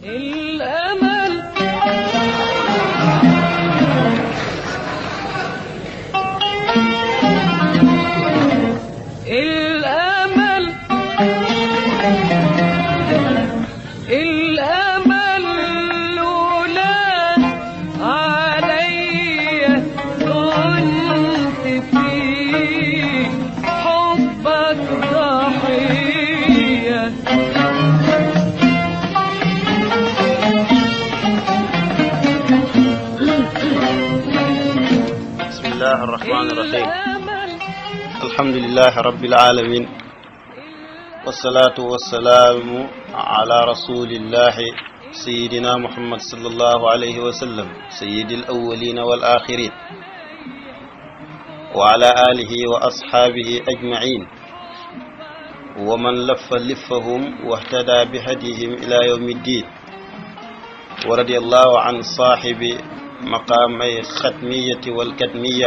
الأمل الأمل الأمل لولا علي كنت في حبك ضحية بسم الله الرحمن الرحيم الأمل الحمد لله رب العالمين والصلاة والسلام على رسول الله سيدنا محمد صلى الله عليه وسلم سيد الأولين والآخرين وعلى آله وأصحابه أجمعين ومن لف لفهم واهتدى بهديهم إلى يوم الدين ورضي الله عن صاحب مقامي الختمية والكتمية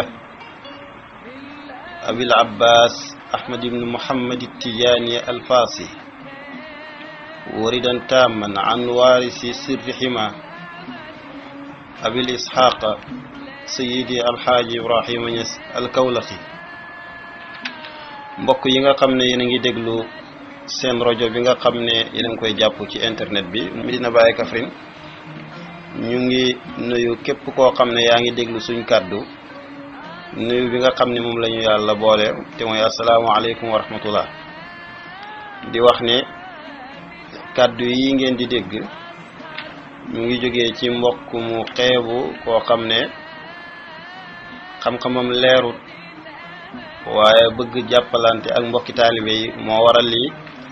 أبي العباس أحمد بن محمد التجاني الفاصي وردا تاما عن وارث سر حما أبي الإسحاق سيدي الحاج إبراهيم نيس الكولخي mbokk yi nga xam ne yéen a ngi déglu seen rajo bi nga xam ne yéen a ngi koy jàpp ci internet bi Medina Baye Kaffrine ñu ngi nuyu képp koo xam ne yaa ngi déglu suñ kàddu nuyu bi nga xam ne moom la ñu yàlla boole te mooy asalaamaaleykum wa rahmatullah di wax ne kàddu yi ngeen di dégg ñu ngi jógee ci mbokk mu xeebu koo xam ne xam-xamam leerut waaye bëgg jàppalante ak mbokki taalibe yi moo waral lii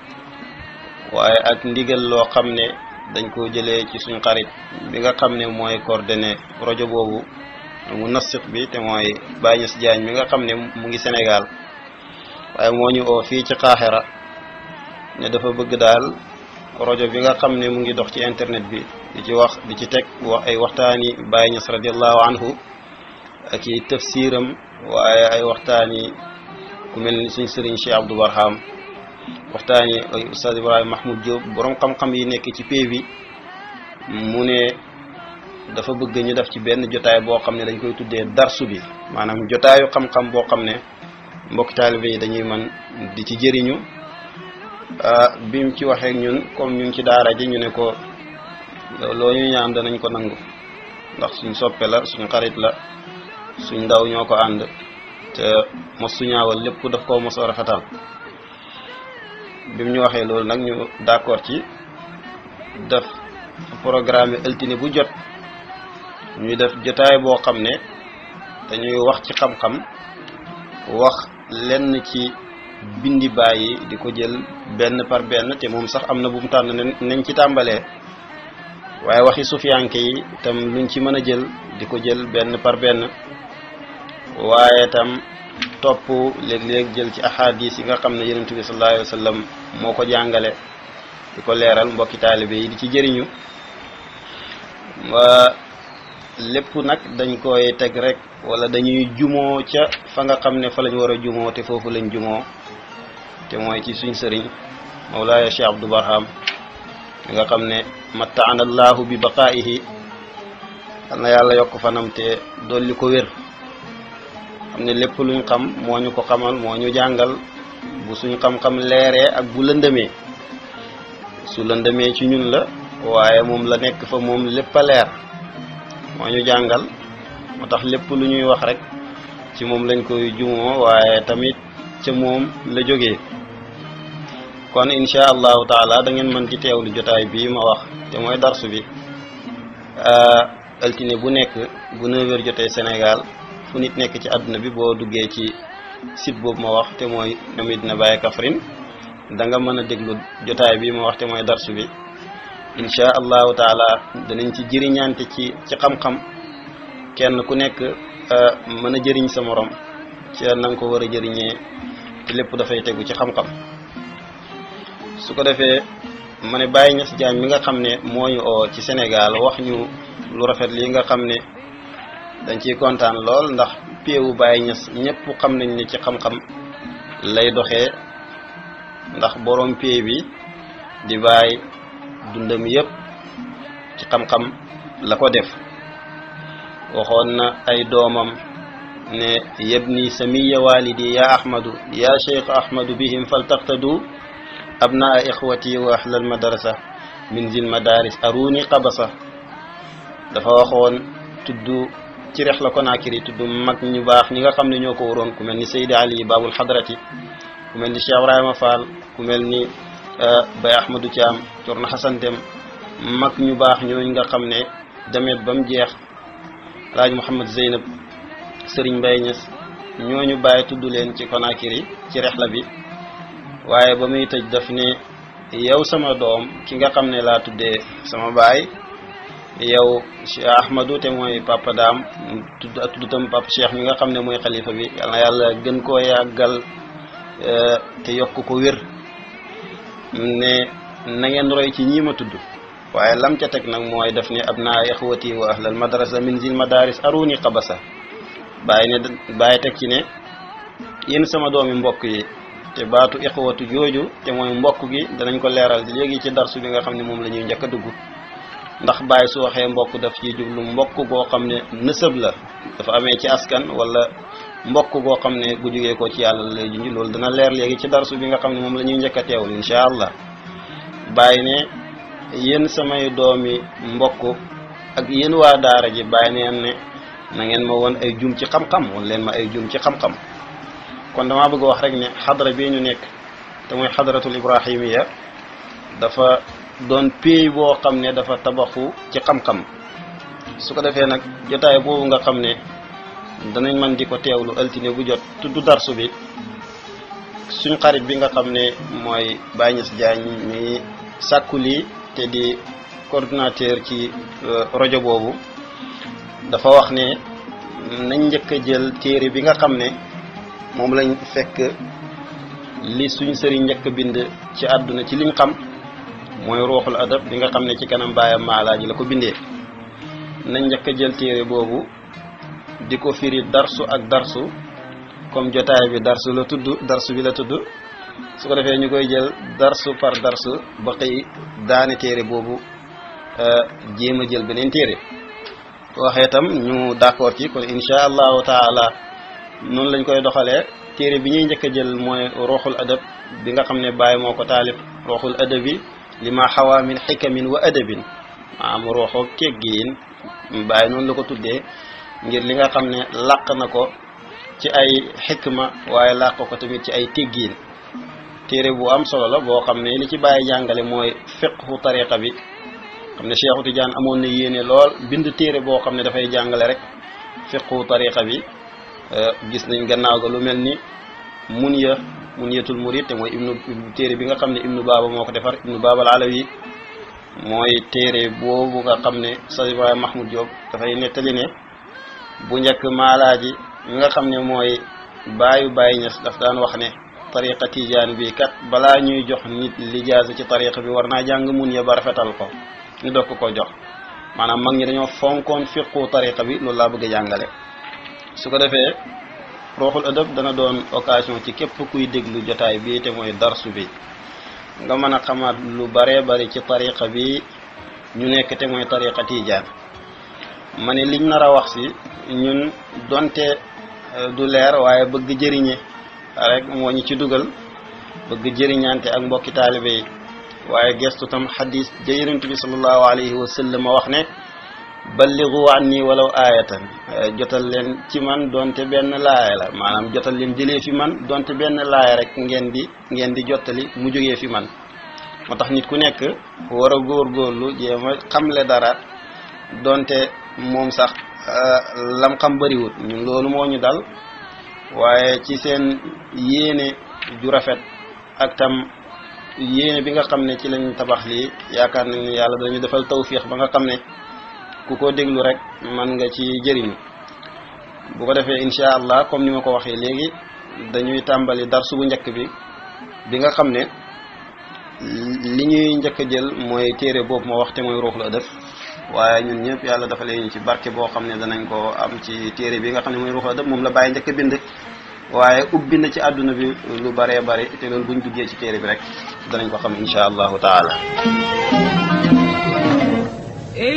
waaye ak ndigal loo xam ne dañ ko jëlee ci suñ xarit bi nga xam ne mooy coordonné rajo boobu mu nasik bi te mooy Baye Niass Diagne mi nga xam ne mu ngi Sénégal waaye moo ñu oo fii ci Qahira ne dafa bëgg daal rajo bi nga xam ne mu ngi dox ci internet bi di ci wax di ci teg wax ay waxtaani Baye Niass radiallahu anhu ak i tafsiram waaye ay waxtaani ku mel ni suñ sëriñ Cheikh Abdou Barham waxtaani ay Oustaz Ibrahima Mahmoud Diop borom xam-xam yi nekk ci pay bi mu ne dafa bëgg ñu def ci benn jotaay boo xam ne dañ koy tuddee darsu bi maanaam jotaayu xam-xam boo xam ne mbokki taalibe yi dañuy man di ci jëriñu bi mu ci waxee ñun comme ñu ngi ci daara ji ñu ne ko loo ñu ñaan danañ ko nangu ndax suñ soppe la suñ xarit la suñ ndaw ñoo ko ànd te mos su ñaawal lépp daf koo mos a rafetal bi mu ñu waxee loolu nag ñu d'accord ci def programme altine bu jot ñuy def jotaay boo xam ne dañuy wax ci xam-xam wax lenn ci bindi bàyyi di ko jël benn par benn te moom sax am na bu mu tànn nañ ci tàmbalee waaye waxi sufiyanke yi tam luñ ci mën a jël di ko jël benn par benn waaye tam topp léeg-léeg jël ci ahadis yi nga xam ne yonent bi sallallahu alayhi wa sallam moo ko jàngale di ko leeral mbokki taalibe yi di ci jëriñu waa lépp nag dañ koy teg rek wala dañuy jumoo ca fa nga xam ne fa lañ war a jumoo te foofu lañ jumoo te mooy ci suñ sëriñ Mawlaaya Cheikh Abdou Barham mi nga xam ne mattaana allahu bi baqaa'ihi yal na yàlla yokk fanam te dolli ko wér xam ne lépp luñ xam moo ñu ko xamal moo ñu jàngal bu suñ xam-xam leeree ak bu lëndëmee su lëndëmee ci ñun la waaye moom la nekk fa moom lépp a leer moo ñu jàngal moo tax lépp lu ñuy wax rek ci moom lañ koy jumoo waaye tamit ca moom la jógee kon insha allahu taala da ngeen mën ci teewlu jotaay bii ma wax te mooy darsu bi altine bu nekk bu 9h jotee Sénégal fu nit nekk ci àdduna bi boo duggee ci site boobu ma wax te mooy Medina Baye Kaffrine da nga mën a déglu jotaay bi ma wax te mooy darsu bi insha allahu taala danañ ci jëriñante ci ci xam-xam kenn ku nekk mën a jëriñ sa morom ci na nga ko war a jëriñee te lépp dafay tegu ci xam-xam su ko defee ma ne Baye Niass Diagne mi nga xam ne moo ñu oo ci Sénégal wax ñu lu rafet lii nga xam ne dañ ciy kontaan lool ndax péewu Baye Niass ñëpp xam nañ ne ci xam-xam lay doxee ndax borom pée bi di bàyyi dundam yëpp ci xam-xam la ko def waxoon na ay doomam ne yabni samiya walidi ya ahmadu ya cheikh ahmadu bihim faltaqtadu abnaa ixwati wa ahlal madrasa min zil madaris aruni qabasa dafa waxoon tudd ci rex la Konaakiri tudd mag ñu baax ñi nga xam ne ñoo ko waroon ku mel ni Seydi Ali Babul Hadrati ku mel ni Cheikh Ibrahima Fall ku mel ni Baye Ahmadou Thiam Corna Xasan Dem mag ñu baax ñooñu nga xam ne demet ba mu jeex Alaaji Mouhamad Zeynab Serigne Mbaye Niass ñooñu bàyyi tudd leen ci Konaakiri ci rexla bi waaye ba muy tëj daf ne yow sama doom ki nga xam ne laa tuddee sama baay yow Cheikh Ahmadou te mooy papa daam tudd ak tudd tam papa Cheikh mi nga xam ne mooy xalifa bi yal na yàlla gën koo yàggal te yokk ko wér ne na ngeen roy ci ñii ma tudd waaye lam ca teg nag mooy def ne abnaa ixwati wa ahlal madrasa min zil madaris aruni qabasa bàyyi ne bàyyi teg ci ne yéen sama doomi mbokk yi te baatu ixwatu jooju te mooy mbokk gi danañ ko leeral léegi ci darsu bi nga xam ne moom la ñuy njëkk a dugg ndax bàyyi su waxee mbokk daf ci jublu mbokk goo xam ne nësëb la dafa amee ci askan wala mbokk goo xam ne gu jógee ko ci yàlla lay junj loolu dana leer léegi ci darsu bi nga xam ne moom la ñuy njëkk a teewul incha allah bàyyi ne yéen samay doomi mbokk ak yéen waa daara ji bàyyi neen ne na ngeen ma woon ay jum ci xam-xam won leen ma ay jum ci xam-xam kon damaa bëgg wax rek ne xadra bii ñu nekk te mooy xadratul ibrahimiya dafa doon péey boo xam ne dafa tabaxu ci xam-xam su ko defee nag jotaay boobu nga xam ne danañ man di ko teewlu altine bu jot tudd darsu bi suñ xarit bi nga xam ne mooy Baye Niass Diagne mi sàkku lii te di coordinateur ci rajo boobu dafa wax ne nañ njëkk a jël téere bi nga xam ne moom lañ fekk li suñ sëriñ njëkk a bind ci àdduna ci liñ xam mooy ruuxul adab bi nga xam ne ci kanam baayam maalaaji la ko bindee nañ njëkk a jël téere boobu di ko firi darsu ak darsu comme jotaay bi darsu la tudd darsu bi la tudd su ko defee ñu koy jël darsu par darsu ba xëy daane téere boobu jéem a jël beneen téere waxee tam ñu d'accord ci kon insha allahu taala noonu lañ koy doxalee téere bi ñuy njëkk a jël mooy ruuxul adab bi nga xam ne Baye moo ko taalif ruuxul adabi li ma xawaa min xikamin wa adabin maanaam ruuxoo teggiin Baye noonu la ko tuddee ngir li nga xam ne làq na ko ci ay xikma waaye làq ko tamit ci ay teggiin téere bu am solo la boo xam ne li ci Baye jàngale mooy fiqhu tariqa bi xam ne Cheikhu Tidiane amoon na yéene lool bind téere boo xam ne dafay jàngale rek fiqhu tariqa bi gis nañ gannaaw ga lu mel ni munya munyatul murid te mooy ibnu téere bi nga xam ne ibnu baaba moo ko defar ibnu baabal alawi mooy téere boobu nga xam ne sa Ibrahima Mahmoud Diop dafay nettali ne bu njëkk maalaaji mi nga xam ne mooy baayu Baay Ñas daf daan wax ne tariqa tijaan bi kat balaa ñuy jox nit lijaasa ci tariqa bi war naa jàng munya ba rafetal ko ñu doog ko jox maanaam mag ñi dañoo fonkoon fiqu tariqa bi loolu laa bëgg a jàngale su ko defee ruuxul adab dana doon occasion ci képp kuy déglu jotaay bi te mooy darsu bi nga mën a xamaat lu baree bari ci tariqa bi ñu nekk te mooy tariqa tijaan ma ne liñ nar a wax si ñun donte du leer waaye bëgg jëriñe rek moo ñu ci dugal bëgg jëriñante ak mbokki taalibe yi waaye gestu tam xadis ja yonent bi sallallahu alayhi wa sallam wax ne balligu anni walaw aayatan jotal leen ci man donte benn laaya la maanaam jotal leen jëlee fi man donte benn laaya rek ngeen di ngeen di jottali mu jógee fi man moo tax nit ku nekk war a góorgóorlu jéem a xamle dara donte moom sax lam xam bëriwut ñun loolu moo ñu dal waaye ci seen yéene ju rafet ak tam yéene bi nga xam ne ci lañ tabax lii yaakaar nañ ne yàlla dañu defal tawfiix ba nga xam ne ku ko déglu rek man nga ci jëriñu bu ko defee incha allah comme ni ma ko waxee léegi dañuy tàmbali darsu bu njëkk bi bi nga xam ne li ñuy njëkk a jël mooy téere boobu ma wax te mooy ruuxul adab waaye ñun ñëpp yàlla dafa leen ci barke boo xam ne danañ ko am ci téere bi nga xam ne mooy ruuxul adab moom la bàyyi njëkk a bind waaye ubbi na ci àdduna bi lu baree bari te loolu buñ duggee ci téere bi rek danañ ko xam incha allahu taala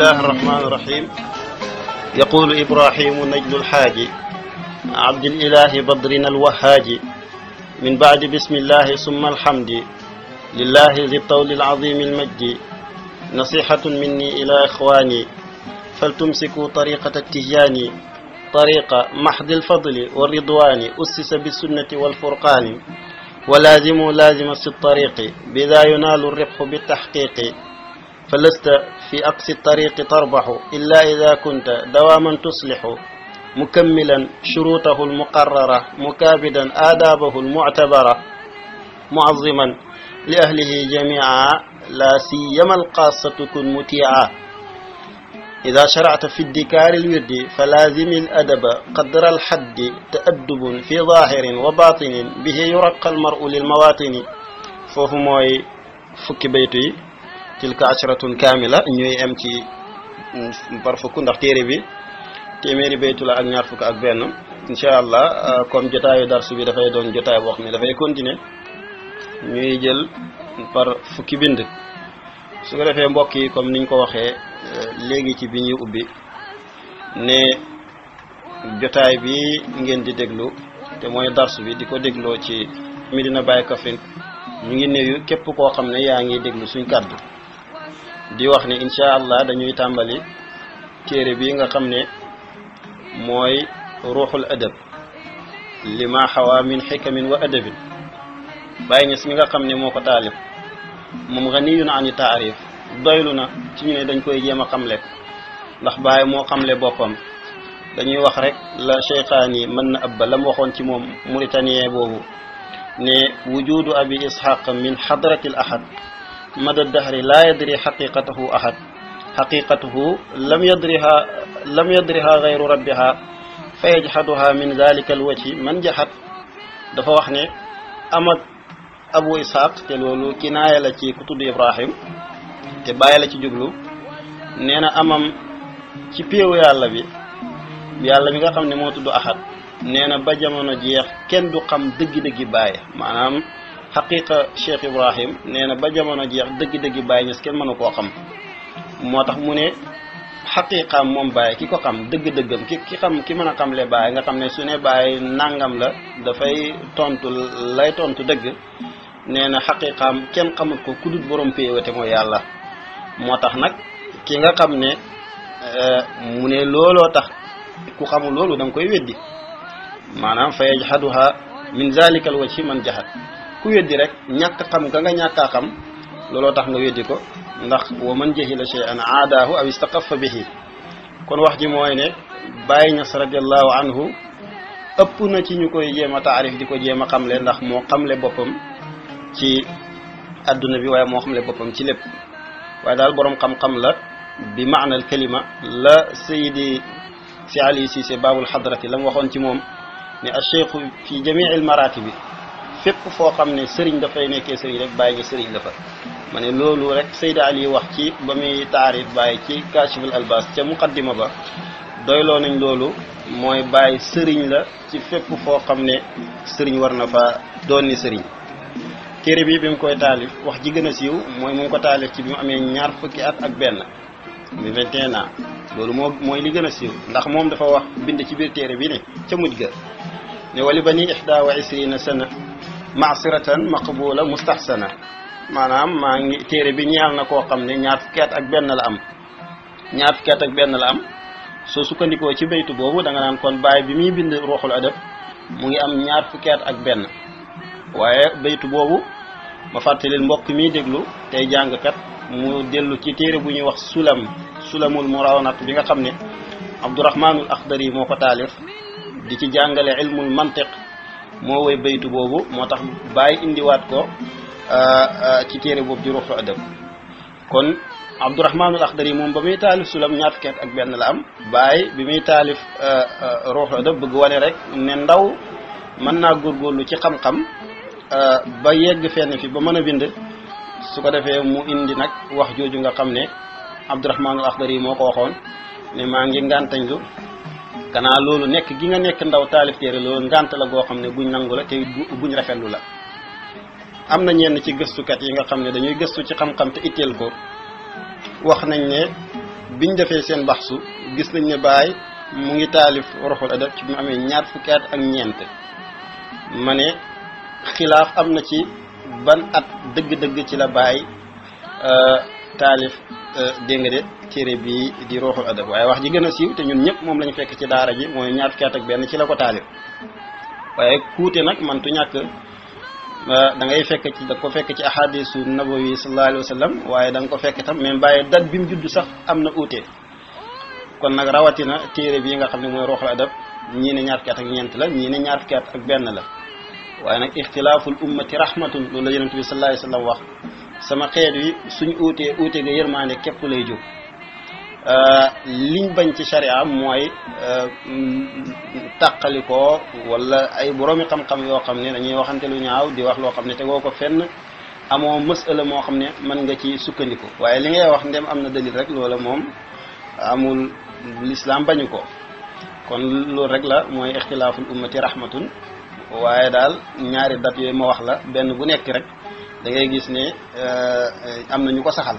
الله الرحمن الرحيم يقول إبراهيم نجل الحاج عبد الإله بدرنا الوهاج من بعد بسم الله ثم الحمد لله ذي الطول العظيم المجد نصيحة مني إلى إخواني فلتمسكوا طريقة التجان طريق محض الفضل والرضوان أسس بالسنة والفرقان ولازموا لازم الطريق بذا ينال الربح بالتحقيق فلست في أقصى الطريق تربح إلا إذا كنت دواما تصلح مكملا شروطه المقررة مكابدا آدابه المعتبرة معظما لأهله جميعا لا سيما القاصة كن مطيعا إذا شرعت في الدكار الورد فلازم الأدب قدر الحد تأدب في ظاهر وباطن به يرقى المرء للمواطن فوفو موي فكي بيتي تلك عشرة كاملة ñuy am ci par fukk ndax téere bi téeméeri baytu la ak ñaar fukk ak benn incha allah comme jotaayu darsu bi dafay doon jotaay boo xam ne dafay continuer ñuy jël par fukki bind su ko defee mbokk yi comme niñ ko waxee léegi ci bi ñuy ubbi ne jotaay bi ngeen di déglu te mooy darsu bi di ko dégloo ci Medina Baye Kaffrine ñu ngi nuyu képp koo xam ne yaa ngi déglu suñ kàddu di wax ne incha allah dañuy tàmbali téere bi nga xam ne mooy ruuxul adab lima xawaa min xikamin wa adabin bàyyi ñes mi nga xam ne moo ko taalif moom ganiyun ani taarif doylu na ci ñu ne dañ koy jéem a xamle ndax Baay moo xamle boppam dañuy wax rek la cheykhaani mën na abba la mu waxoon ci moom mauritanien boobu ne wujudu abi ishaq min xadrati l ahad mada dahri laa yadri xaqiqatahu ahad xaqiqatuhu lam yadriha lam yadriha gayru rabbiha fa yajxaduha min dalika alwajhi man jaxat dafa wax ne am ak abu ishaq te loolu kinaaya la ci ku tudd ibrahim te bàyyi la ci jublu nee na amam ci péewu yàlla bi yàlla mi nga xam ne moo tudd ahad nee na ba jamono jeex kenn du xam dëggi-dëggi bàyyi maanaam xaqiqa cheikh ibrahim nee na ba jamono jeex dëggi-dëggi bàyyi ñes kenn mënu koo xam moo tax mu ne xaqiqaam moom bàyyi ki ko xam dëgg-dëggam ki ki xam ki mën a xamle bàyyi nga xam ne su ne bàyyi nangam la dafay tontu lay tontu dëgg nee na xaqiqaam kenn xamut ko ku dul borom péewate mooy yàlla moo tax nag ki nga xam ne mu ne looloo tax ku xamul loolu da nga koy weddi maanaam fa yajhaduha min zalika al wajhi man jahad ku weddi rek ñàkk xam nga nga ñàkkaa xam looloo tax nga weddi ko ndax wa man jahila shay'an aadaahu aw istaqaffa bihi kon wax ji mooy ne Baay Ñas radiallahu anhu ëpp na ci ñu koy jéem a taarif di ko jéem a xamle ndax moo xamle boppam ci adduna bi waaye moo xamle boppam ci lépp waaye daal boroom xam-xam la bi maanal kalima la sayidi si ali Cissé baabul xadrati la mu waxoon ci moom ne a cheikhu fi jamii al maratibi fépp foo xam ne sëriñ dafay nekkee sëriñ rek bàyyi nga sëriñ la fa ma ne loolu rek Seyda Ali wax ci ba muy taarif bàyyi ci kashiful albas ca muqaddima ba doyloo nañ loolu mooy bàyyi sëriñ la ci fépp foo xam ne sëriñ war na fa doon ni sëriñ téere bi bi mu koy taalif wax ji gën a siiw mooy mu ngi ko taalif ci bi mu amee ñaar fukki at ak benn mi 21 ans loolu moo mooy li gën a siiw ndax moom dafa wax bind ci biir téere bi ne ca mujj ga ne wali bani ihda wa isrina sana maasiratan maqbula mustahsana maanaam maa ngi téere bi ñeel na koo xam ne ñaar fukki at ak benn la am ñaar fukki at ak benn la am soo sukkandikoo ci baytu boobu da nga naan kon baay bi muy bind ruuxul adab mu ngi am ñaar fukki at ak benn waaye baytu boobu ma fàttalil mbokk mi déglu tey jàngkat mu dellu ci téere bu ñuy wax sulam sulamul murawnat bi nga xam ne abdourahmanul akhdari moo ko taalif di ci jàngale ilmul mantiq moo woy baytu boobu moo tax bàyyi indiwaat ko ci téere boobu di ruuxu adab kon abdourahmanul akhdari moom ba muy taalif sulam ñaar fukki at ak benn la am bàyyi bi muy taalif ruuxu adab bëgg wane rek ne ndaw mën naa góorgóorlu ci xam-xam ba yegg fenn fi ba mën a bind su ko defee mu indi nag wax jooju nga xam ne abdourahmanul akhdari moo ko waxoon ne maa ngi ngàntañlu kanaa loolu nekk gi nga nekk ndaw taalif téere loolu ngànt la goo xam ne guñ nangu la te buñ rafetlu la am na ñenn ci gëstukat yi nga xam ne dañuy gëstu ci xam-xam te itteel ko wax nañ ne biñ defee seen baxsu gis nañ ne Baay mu ngi taalif Ruuxul Adab ci mu amee ñaar fukki at ak ñeent ma ne xilaaf am na ci ban at dëgg-dëgg ci la Baay taalif dégg nga de téere bi di Ruuxul Adab waaye wax ji gën a siiw te ñun ñëpp moom lañu fekk ci daara ji mooy ñaar fukki at ak benn ci la ko taalif waaye kuute nag mantu ñàkk da ngay fekk ci da ko fekk ci ahadisu nabawi sallallahu alayhi wa sallam waaye da nga ko fekk tam même bàyyi dat bi mu judd sax am na uute kon nag rawatina téere bii nga xam ne mooy Ruuxul Adab ñii ne ñaar fukki at ak ñeent la ñii ne ñaar fukki at ak benn la waaye nag ixtilaaful ummati rahmatun loolu la yonent bi sallallahu alayhi wa sallam wax sama xeet wi suñ uutee uute ga yërmaande képp lay jóg liñ bañ ci sharia mooy tàqalikoo wala ay boroomi xam-xam yoo xam ne dañuy waxante lu ñaaw di wax loo xam ne tegoo ko fenn amoo mësala moo xam ne mën nga ci sukkandiku waaye li ngay wax ndem am na dalil rek loola moom amul lislaam bañu ko kon loolu rek la mooy ixtilaaful ummati rahmatun waaye daal ñaari dat yooyu ma wax la benn bu nekk rek da ngay gis ne am na ñu ko saxal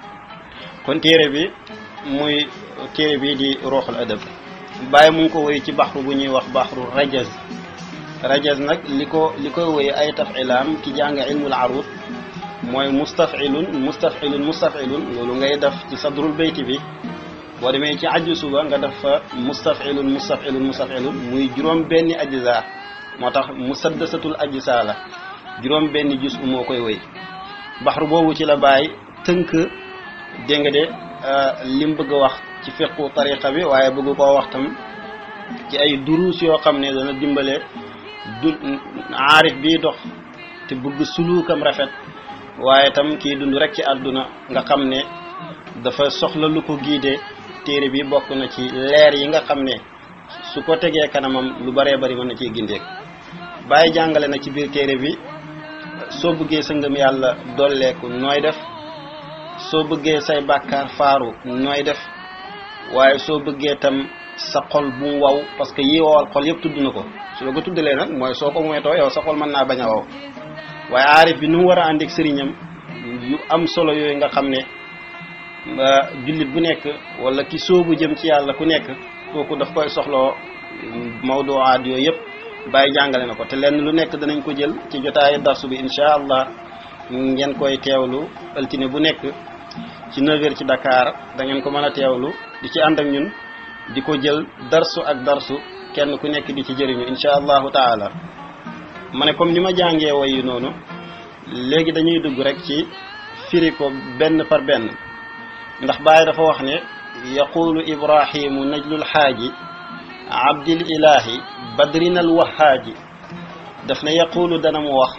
kon téere bi muy téere bi di Ruuxul Adab bàyyi mu ngi ko woy ci baxru bu ñuy wax baxru rajaz rajaz nag li ko li koy woy ay tafilaam ki jàng ilmul arud mooy mustafilun mustafilun mustafilun loolu ngay def ci sadrul bayti bi boo demee ci aju suba nga def fa mustafilun mustafilun mustafilun muy juróom benni ajza moo tax musaddasatul ajsa la juróom benni jus u moo koy woy baxru boobu ci la bàyyi tënk dégg nga de lim bëgg a wax ci fiqu tariqa bi waaye bëgg koo wax tam ci ay duruus yoo xam ne dana dimbale du aarif bii dox te bëgg suluukam rafet waaye tam kii dund rek ci àdduna nga xam ne dafa soxla lu ko giide téere bi bokk na ci leer yi nga xam ne su ko tegee kanamam lu baree bari mën na ciy gindeek bàyyi jàngale na ci biir téere bi soo bëggee sa ngëm yàlla dolleeku nooy def soo bëggee say bàkkaar faaru nooy def waaye soo bëggee tam sa xol bu mu waw parce que yi wowal xol yëpp tudd na ko su la ko tuddalee nag mooy soo ko moytoo yow sa xol mën naa bañ a waw waaye aarif bi nu mu war a ànd ak sëriñam yu am solo yooyu nga xam ne jullit bu nekk wala ki soobu jëm ci yàlla ku nekk kooku daf koy soxloo mawduwaat yooyu yëpp bàyyi jàngale na ko te lenn lu nekk danañ ko jël ci jotaayu darsu bi incha allah ngeen koy teewlu altine bu nekk ci 9h ci Dakar da ngeen ko mën a teewlu di ci ànd ak ñun di ko jël darsu ak darsu kenn ku nekk di ci jëriñu incha allahu taala ma ne comme ni ma jàngee woy yi noonu léegi dañuy dugg rek ci firi ko benn par benn ndax Baay dafa wax ne yaqulu ibrahimu najlul xaaji abdil ilahi badrinal wahaaji daf ne yaqulu dana mu wax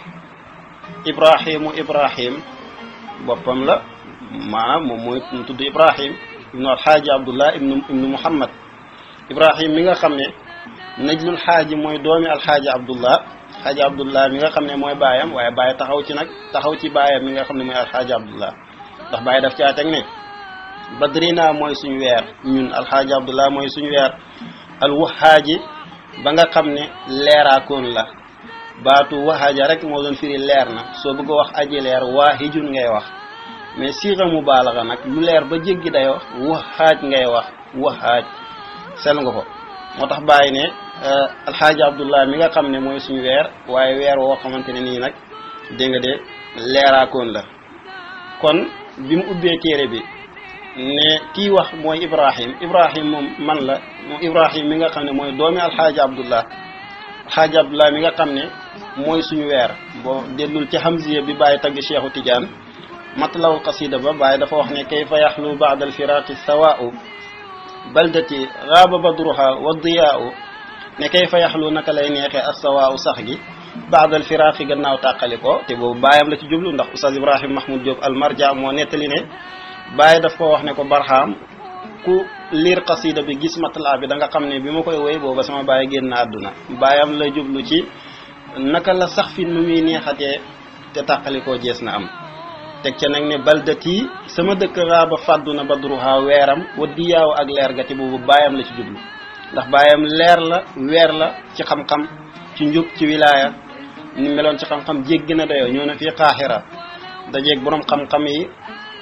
ibrahimu ibrahim boppam la maanaam moom mooy mu tudd ibrahim ibnu alxaaji abdullah ibnu ibnu muhammad ibrahim mi nga xam ne najlul xaaji mooy doomi alxaaji abdullah xaaji abdullah mi nga xam ne mooy baayam waaye baay taxaw ci nag taxaw ci baayam mi nga xam ne mooy alxaaji abdullah ndax baay daf caa teg ne badrina mooy suñu weer ñun alxaaji abdullah mooy suñu weer alwahaaji ba nga xam ne leeraakoon la baatu wahaaja rek moo doon firi leer na soo bëgg a wax aji leer waahijun ngay wax mais siira mubaalaga nag lu leer ba jéggi dayoo wahaaj ngay wax wahaaj sel nga ko moo tax bàyyi ne alxaaji abdullah mi nga xam ne mooy suñu weer waaye weer woo xamante ne nii nag dégg nga de leeraakoon la kon bi mu ubbee téere bi ne kii wax mooy ibrahim ibrahim moom man la moom ibrahim mi nga xam ne mooy doomi alxaaji abdullah alxaaji abdullah mi nga xam ne mooy suñu weer boo dellul ci hamziya bi bàyyi tagg cheikhu tidiane matlaw qasida ba bàyyi dafa wax ne kayfa yaxlu baada alfiraqi sawaau baldati gaaba badruha wa diyaau ne kayfa yaxlu naka lay neexee as sawaau sax gi baada alfiraqi gannaaw tàqali ko te boobu bàyyam la ci jublu ndax oustaz ibrahim mahmoud diop almarja moo nettali ne bàyyi daf ko wax ne ko barxaam ku liir qasida bi gis matlaa bi da nga xam ne bi ma koy woy booba sama bàyyi génn àdduna bàyyam la jublu ci naka la sax fi nu muy neexatee te tàqalikoo jees na am teg ca nag ne baldati sama dëkk raaba fàddu na badruha weeram wa diyaaw ak leer ga te boobu bàyyam la ci jublu ndax bàyyam leer la weer la ci xam-xam ci njub ci wilaaya ni meloon ci xam-xam jéggi na dayoo ñoo na fii xaaxira dajeeg borom xam-xam yi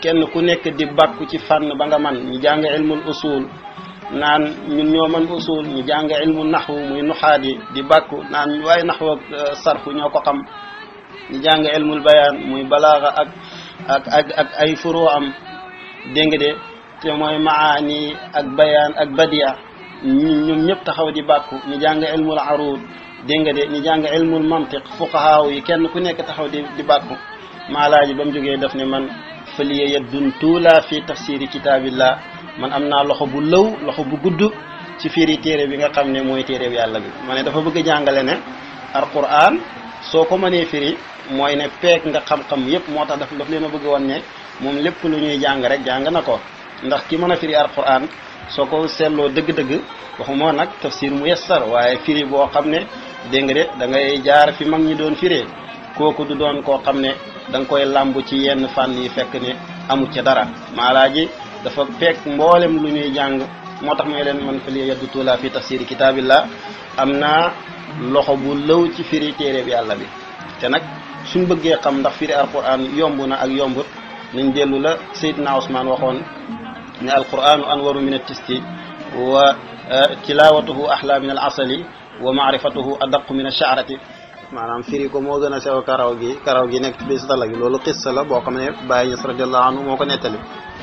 kenn ku nekk di bàkku ci fànn ba nga man ñu jàng ilmul usul naan ñun ñoo man usul ñu jàng ilmu naxwu muy nuxaat yi di bàkku naan waaye naxwu ak sarfu ñoo ko xam ñu jàng ilmul bayaan muy balaaxa ak ak ak ak ay furoo am dégg nga de te mooy maani ak bayaan ak badia ñoom ñëpp taxaw di bàkku ñu jàng ilmul arud dégg nga de ñu jàng ilmul mantiq fuqahaaw yi kenn ku nekk taxaw di di bàkku maalaaji ba mu jógee daf ne man faliya yaddun tuula fi tafsiri kitaabillah man am naa loxo bu lëw loxo bu gudd ci firi téere bi nga xam ne mooy téere bi yàlla bi ma ne dafa bëgg a jàngale ne alquran soo ko mënee firi mooy ne peeg nga xam-xam yépp moo tax daf daf leen a bëgg woon ne moom lépp lu ñuy jàng rek jàng na ko ndax ki mën a firi alquran soo ko seetloo dëgg-dëgg waxuma nag tafsir mu yessar waaye firi boo xam ne dégg nga de da ngay jaar fi mag ñi doon firee kooku du doon koo xam ne da nga koy làmb ci yenn fànn yi fekk ne amu ca dara maalaaji dafa peeg mboolem lu ñuy jàng moo tax may leen man fa li yaddu tuula fi tafsiri kitaabillah am naa loxo bu lëw ci firi téere bi yàlla bi te nag suñ bëggee xam ndax firi alquran yomb na ak yombut nañ dellu la Seydina Ousmane waxoon ne alquranu anwaru min altisti wa tilawatuhu ahla min al asali wa maarifatuhu adaqu min alchaarati maanaam firi ko moo gën a sew karaw gi karaw gi nekk ci biir satala gi loolu xissa la boo xam ne Baye Niass radiallahu anhu moo ko nettali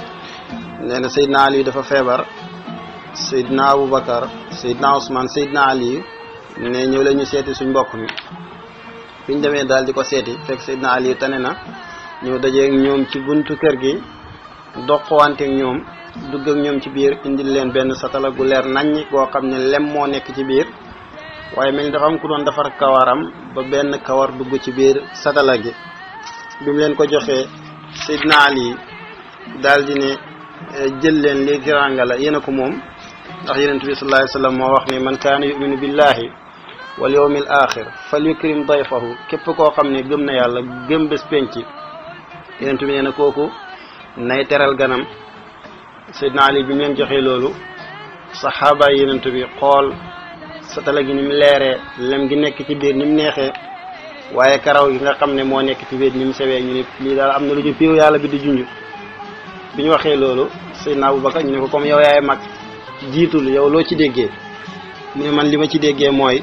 nee na Seydina Ali dafa feebar Seydina Aboubacar Seydina Ousmane Seydina Ali ne ñëw la ñu seeti suñ mbokk mi fi ñu demee daal di ko seeti fekk Seydina Ali tane na ñëw dajeeg ñoom ci buntu kër gi doqwante ak ñoom dugg ak ñoom ci biir indil leen benn satala gu leer naññ goo xam ne lem moo nekk ci biir waaye mel ni dafa am ku doon defar kawaram ba benn kawar dugg ci biir satala gi bi mu leen ko joxee Seydina Ali daal di ne jël leen lii giranga la yéen a ko moom ndax yonent bi sallallahu alayhi wa sallam moo wax ni man kaana yuminu billahi wal yawmil axir fal yukrim dayfahu képp koo xam ne gëm na yàlla gëm bés penc yonent bi nee na kooku nay teral ganam Seydina Ali bi mu leen joxee loolu saxaaba yi yonent bi xool satala gi ni mu leeree lem gi nekk ci biir ni mu neexee waaye karaw gi nga xam ne moo nekk ci biir ni mu sewee ñu ne lii daal am na lu ñu piiw yàlla bi di junj bi ñu waxee loolu Seydina Aboubacar ñu ne ko comme yow yaay mag jiitul yow loo ci déggee mu ne man li ma ci déggee mooy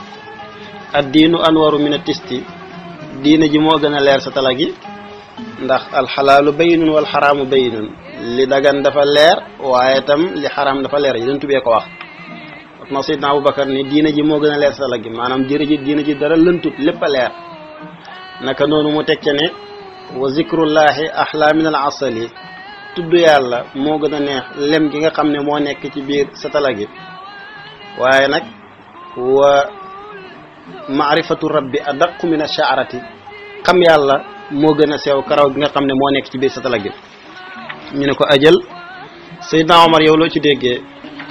ad diinu anwaru min a tisti diina ji moo gën a leer sa tala gi ndax alxalaalu bayinun wal xaraamu bayinun li dagan dafa leer waaye tam li xaraam dafa leer yi dañ tubee ko wax ma Seydina Aboubacar ni diina ji moo gën a leer sa tala gi maanaam jërë ji diina ji dara lëntut lépp a leer naka noonu mu teg ca ne wa zikrullahi ahla min al asali tudd yàlla moo gën a neex lem gi nga xam ne moo nekk ci biir satala gi waaye nag wa maarifatu rabbi adaqu min ash-sha'rati xam yàlla moo gën a sew karaw gi nga xam ne moo nekk ci biir satala gi ñu ne ko ajal Seydina Omar yow loo ci déggee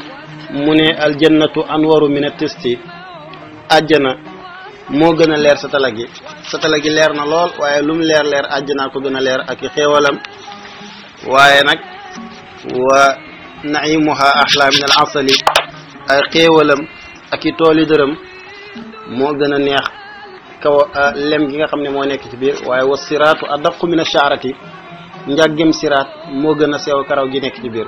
mu ne aljannatu anwaru min at-tisti àjjana moo gën a leer satala gi satala gi leer na lool waaye lu mu leer leer àjjanaa ko gën a leer ak i xéewalam waaye nag wa naimuha ahla min al asali ay xéewalam ak i tooli dërëm moo gën a neex kaw lem gi nga xam ne moo nekk ci biir waaye wa siraatu adaqu min ashaarati njàggem siraat moo gën a sew karaw gi nekk ci biir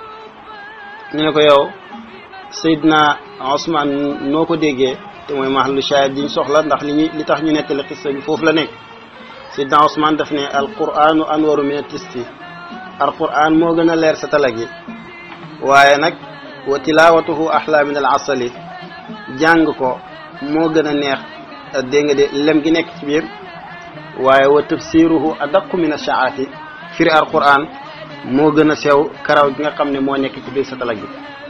ñu ne ko yow Seydina Ousmane noo ko déggee te mooy mahallu shahid diñ soxla ndax li ñuy li tax ñu nettali xissa bi foofu la nekk Seydina Ousmane daf ne alquranu anwaru min atisti alquran moo gën a leer sa tala gi waaye nag wa tilawatuhu ahla min al asali jàng ko moo gën a neex dégg nga de lem gi nekk ci biir waaye wa tafsiruhu adaqu min ashaati firi alquran moo gën a sew karaw gi nga xam ne moo nekk ci biir sa tala gi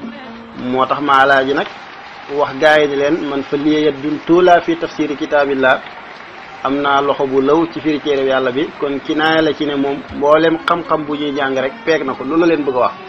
moo tax maalaa ji nag wax gaa yi ni leen man fa liye yaddun tuula fi tafsiri kitaabillah am naa loxo bu law ci firi téere yàlla bi kon kinaaya la ci ne moom mboolem xam-xam bu ñuy jàng rek peeg na ko loolu la leen bëgg a wax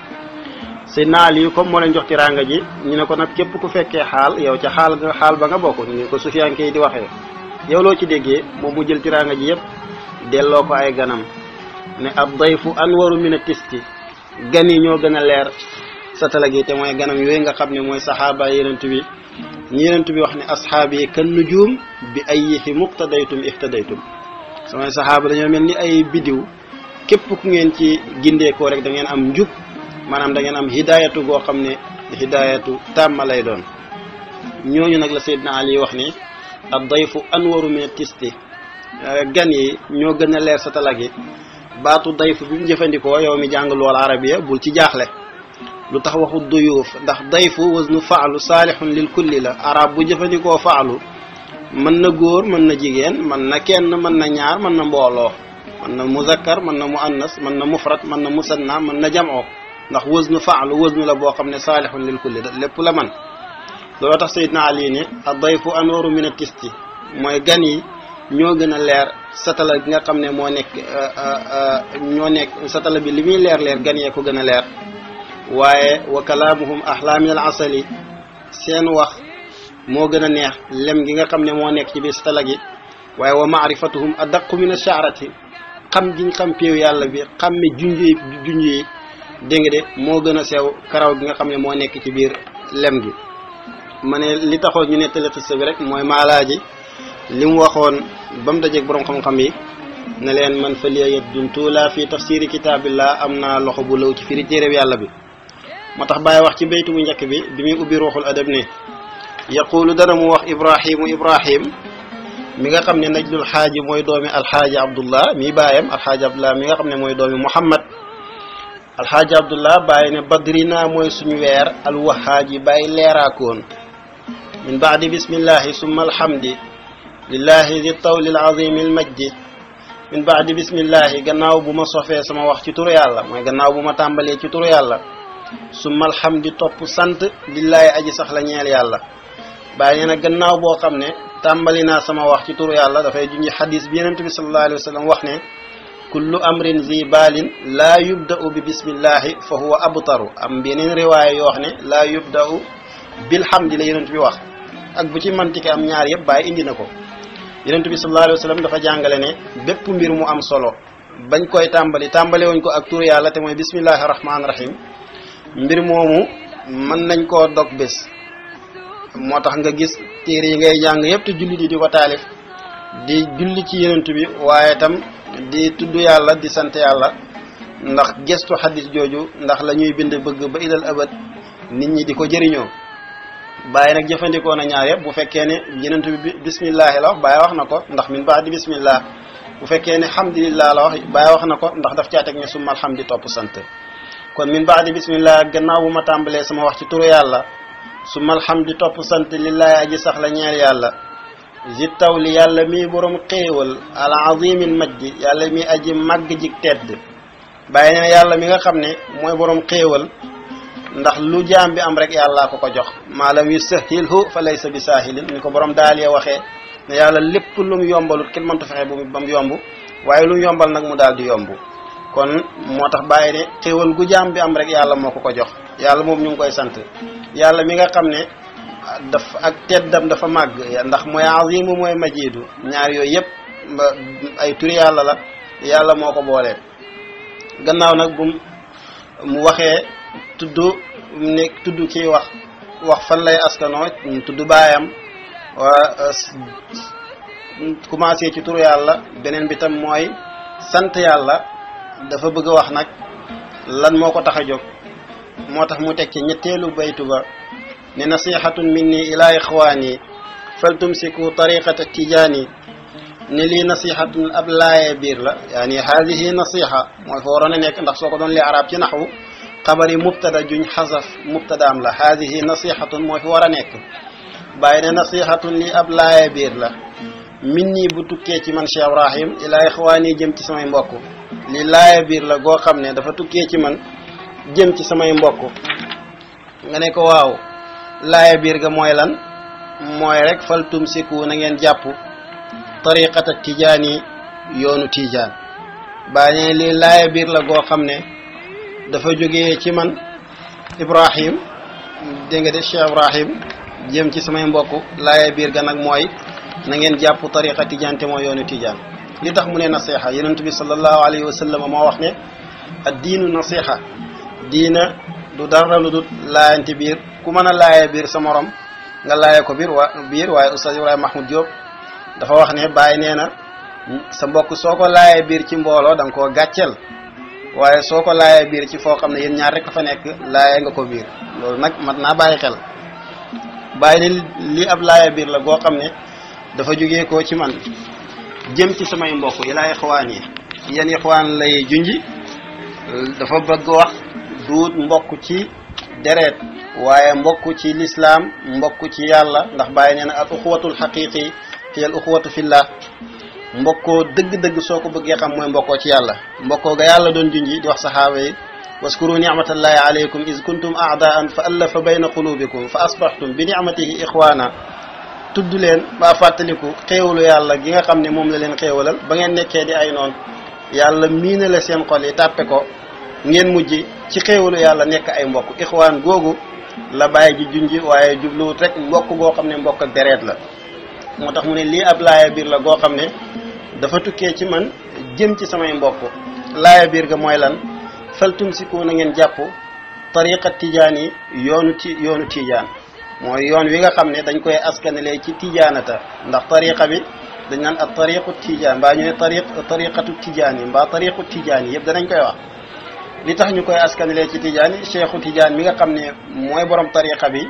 Seydina Ali comme moo leen jox tiraanga ji ñu ne ko nag képp ku fekkee xaal yow ca xaal nga xaal ba nga bokk ñu ko sufiyanke yi di waxee yow loo ci déggee moom mu jël tiraanga ji yépp delloo ko ay ganam ne ab dayfu anwaru min a tisti gan yi ñoo gën a leer sa tala gi te mooy ganam yooyu nga xam ne mooy saxaaba yenent bi ñi yenent bi wax ne asxaab yi kan nujum bi ayyihi muqtadaytum ihtadaytum samay saxaaba dañoo mel ni ay bidiw képp ku ngeen ci gindeekoo rek da ngeen am njub maanaam da ngeen am hidaayatu goo xam ne hidaayatu tàmma lay doon ñooñu nag la Seydina Ali wax ni ad dayfu anwaru min tisti gan yi ñoo gën a leer sa tala gi baatu dayfu bi mu jëfandikoo yow mi jàng lool arabiya bul ci jaaxle lu tax waxu duyuuf ndax dayfu wasnu faalu saalihun lil kulli la arab bu jëfandikoo faalu mën na góor mën na jigéen mën na kenn mën na ñaar mën na mbooloo mën na muzakkar mën na muannas mën na mufrad mën na musanna mën na jamoo ndax wasnu faalu wasnu la boo xam ne saalihun lil kulli lépp la man looloo tax Seydina Ali ne a dayfu anwaru min a tisti mooy gan yi ñoo gën a leer satala gi nga xam ne moo nekk ñoo nekk satala bi li muy leer leer gan yee ko gën a leer waaye wa kalaamuhum ahla min al asali seen wax moo gën a neex lem gi nga xam ne moo nekk ci biir satala gi waaye wa maarifatuhum adaqu min ashaarati xam giñ xam péew yàlla bi xam ne junj yi junj yi dégg nga de moo gën a sew karaw gi nga xam ne moo nekk ci biir lem gi ma ne li taxoon ñu nettali xissa bi rek mooy maalaaji li mu waxoon ba mu dajeeg borom xam-xam yi ne leen man fa liya yaddun tuula fi tafsiri kitaabillah am naa loxo bu law ci firi téeréb yàlla bi moo tax bàyyi wax ci baytu bu njëkk bi bi muy ubbi ruuxul adab ne yaqulu dana mu wax ibrahimu ibrahim mi nga xam ne najlul xaaji mooy doomi alxaaji abdullah mi baayam alxaaji abdullah mi nga xam ne mooy doomi muhammad alxaaji abdullah bàyyi ne badrina mooy suñu weer alwahaaji bàyyi leeraakoon min baadi bismillahi summa alhamdi lillahi di tawli alazimi almajdi min baadi bismillahi gannaaw bu ma sofee sama wax ci turu yàlla mooy gannaaw bu ma tàmbalee ci turu yàlla summa alhamdi topp sant lillahi aji sax la ñeel yàlla bàyyi nee na gannaaw boo xam ne tàmbali naa sama wax ci turu yàlla dafay junji xadis bi yenent bi sallallahu alayhi wa sallam wax ne kullu amrin zi baalin laa yubda'u bi bismillahi fa huwa abtaru am beneen riwaaya yoo wax ne laa yubda'u bilhamdi la yenent bi wax ak bu ci mantike am ñaar yëpp bàyyi indi na ko yenent bi sallallahu alayhi wa sallam dafa jàngale ne bépp mbir mu am solo bañ koy tàmbali tàmbale wuñ ko ak turu yàlla te mooy bismillahi rahmaani rahim mbir moomu mën nañ koo dog bés moo tax nga gis téere yi ngay jàng yëpp te julli di di ko taalif di julli ci yenent bi waaye tam di tudd yàlla di sant yàlla ndax gestu xadis jooju ndax la ñuy bind bëgg ba ilal abad nit ñi di ko jëriñoo bàyyi nag jëfandikoo na ñaar yëpp bu fekkee ne yenent bi bismillahi la wax bàyyi wax na ko ndax min baadi bismillah bu fekkee ne hamdulillah la wax bàyyi wax na ko ndax daf caa teg ne summa alhamdi topp sant kon min baadi bismillah gannaaw bu ma tàmbalee sama wax ci turu yàlla summa alhamdi topp sant lillahi aji sax la ñeel yàlla zi taw li yàlla mi borom xéewal al azimil majdi yàlla mi aji màgg jig tedd bàyyi ne yàlla mi nga xam ne mooy borom xéewal ndax lu jaam bi am rek yàllaa ko ko jox maalam yu sahilhu fa laysa bi saahilin ni ko borom daalee waxee ne yàlla lépp lu mu yombalut kenn mënta fexe ba mu yomb waaye lu mu yombal nag mu daal di yomb kon moo tax bàyyi ne xéewal gu jaam bi am rek yàlla moo ko ko jox yàlla moom ñu ngi koy sant yàlla mi nga xam ne daf ak teddam dafa màgg ndax mooy azimu mooy majidu ñaar yooyu yëpp ay turi yàlla la yàlla moo ko boolee gannaaw nag bu mu waxee tudd ne tudd kii wax wax fan lay askanoo tudd baayam waa commencé ci turu yàlla beneen bi tam mooy sant yàlla dafa bëgg a wax nag lan moo ko tax a jóg moo tax mu teg ci ñetteelu baytu ba ne nasihatun minni ila ixwaani faltumsiku tariqata tijaani ne lii nasihatun ab laaye biir la yaani haadihi nasiha mooy fa waroon a nekk ndax soo ko doon lee arab ci naxwu xabari mubtada juñ xasaf mubtadaam la haadihi nasihatun mooy fi war a nekk bàyyi ne nasihatun lii ab laaye biir la minni bu tukkee ci man Cheikh Ibrahim ila ixwaani jëm ci samay mbokk li laaye biir la goo xam ne dafa tukkee ci man jëm ci samay mbokk nga ne ko waaw laaya biir ga mooy lan mooy rek fal tumsiku na ngeen jàpp tariqata tijaani yoonu tijaan baa ne lii laaya biir la goo xam ne dafa jógee ci man ibrahim dégg nga de cheikh ibrahim jëm ci samay mbokk laaya biir ga nag mooy na ngeen jàpp tariqa tijaan te mooy yoonu tijaan li tax mu ne nasiha yonent bi sallallahu alayhi wa sallam moo wax ne ad diinu nasiha diina du dara lu dul laayante biir ku mën a laaye biir sa morom nga laaye ko biir wa biir waaye oustaz Ibrahima Mahmoud Diop dafa wax ne bàyyi nee na sa mbokk soo ko laayee biir ci mbooloo da nga koo gàcceel waaye soo ko laayee biir ci foo xam ne yéen ñaar rek fa nekk laayee nga ko biir loolu nag mat naa bàyyi xel bàyyi ne li ab laayee biir la goo xam ne dafa jógee koo ci man jëm ci samay mbokk yi laay xawaan yi yan ixwaan lay junji dafa bëgg wax duut mbokk ci deret waaye mbokk ci lislaam mbokk ci yàlla ndax bàyyi nee na al uxwatul xaqiqi fi al uxwatu fillah mbokkoo dëgg-dëgg soo ko bëggee xam mooy mbokkoo ci yàlla mbokkoo ga yàlla doon junji di wax saxaaba yi waskuru nicmatallahi alaykum is kuntum aadaan fa allafa bayna qulubikum fa asbaxtum bi nicmatihi ixwaana tudd leen ba fàttaliku xéewalu yàlla gi nga xam ne moom la leen xéewalal ba ngeen nekkee di ay noon yàlla miina la seen xol yi tàppe ko ngeen mujj ci xéewalu yàlla nekk ay mbokk ixwaan googu la bàyyi ji junji waaye jubluwut rek mbokk goo xam ne mbokk ak deret la moo tax mu ne lii ab laaya biir la goo xam ne dafa tukkee ci man jëm ci samay mbokk laaya biir ga mooy lan fal tumsiku na ngeen jàpp tariqa tijaan yi yoonu ti yoonu tijaan mooy yoon wi nga xam ne dañ koy askanelee ci tijaanata ndax tariqa bi dañ naan ak tariqu tijaan mbaa ñu ne tariq tariqatu tijaan yi mbaa tariqu tijaan yi yëpp danañ koy wax li tax ñu koy askanelee ci tijaan yi cheikhu tijaan mi nga xam ne mooy borom tariqa bi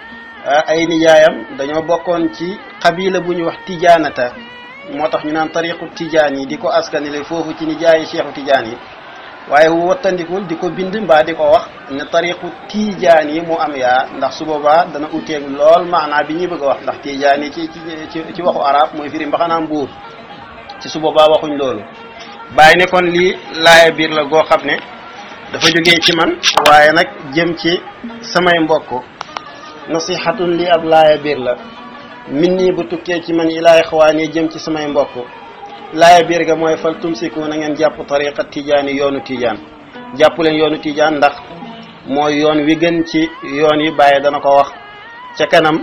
ay nijaayam dañoo bokkoon ci xabila bu ñu wax tijaanata moo tax ñu naan tariqu tijaan yi di ko askanele foofu ci nijaayi cheikhu tijaan yi waaye wattandikul di ko bind mbaa di ko wax ne tariqu tijaan yi mu am yaa ndax su boobaa dana uteeg lool maanaa bi ñuy bëgg a wax ndax tijaan yi ci ci ci waxu arab mooy firi mbaxanaam buur ci su boobaa waxuñ loolu bàyyi ne kon lii laaya biir la goo xam ne dafa jógee ci man waaye nag jëm ci samay mbokk nasihatun li ab laaya biir la min nii bu tukkee ci man ilaay xawaani jëm ci samay mbokk laaya biir ga mooy fal tumsiku na ngeen jàpp tariqa tijaani yoonu tijaan jàpp leen yoonu tijaan ndax mooy yoon wi gën ci yoon yi bàyyi dana ko wax ca kanam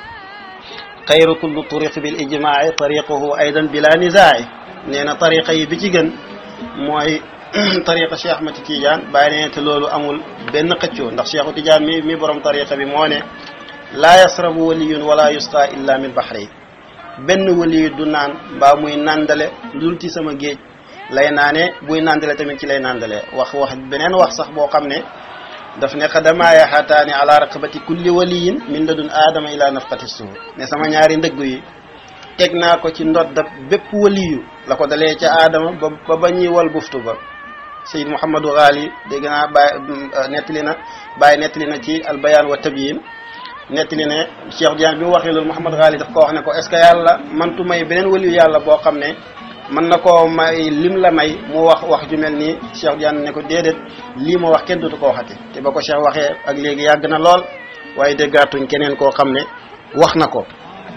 xayru kullu turiq bil ijmaai tariquhu aydan bila nizaai nee na tariqa yi bi ci gën mooy tariqa Cheikh Ahmad Tidiane bàyyi ne te loolu amul benn xëccoo ndax Cheikhu Tidiane mi mi borom tariqa bi moo ne laa yasrabu waliyun wala yusqa illa min bahri benn waliyu du naan mbaa muy nandale dul ci sama géej lay naane buy nandale tamit ci lay nandale wax wax beneen wax sax boo xam ne daf ne xadamaaya xataani ala raqabati kulli waliyin min ladun aadama ila nafqati suur ne sama ñaari ndëgg yi teg naa ko ci ndoddab bépp waliyu la ko dalee ca aadama ba ba ba ñuy wal buftu ba Seyd Mouhamadou Ghali dégg naa bàyyi nettali na bàyyi nettali na ci albayaan wa tabyin nettali ne Cheikh Diagne bi mu waxee loolu Mouhamadou Ghali daf ko wax ne ko est ce que yàlla mantu may beneen waliyu yàlla boo xam ne mën na koo may lim la may mu wax wax ju mel nii Cheikh Diagne ne ko déedéet lii ma wax kenn dootu ko waxati te ba ko Cheikh waxee ak léegi yàgg na lool waaye déggaatuñ keneen koo xam ne wax na ko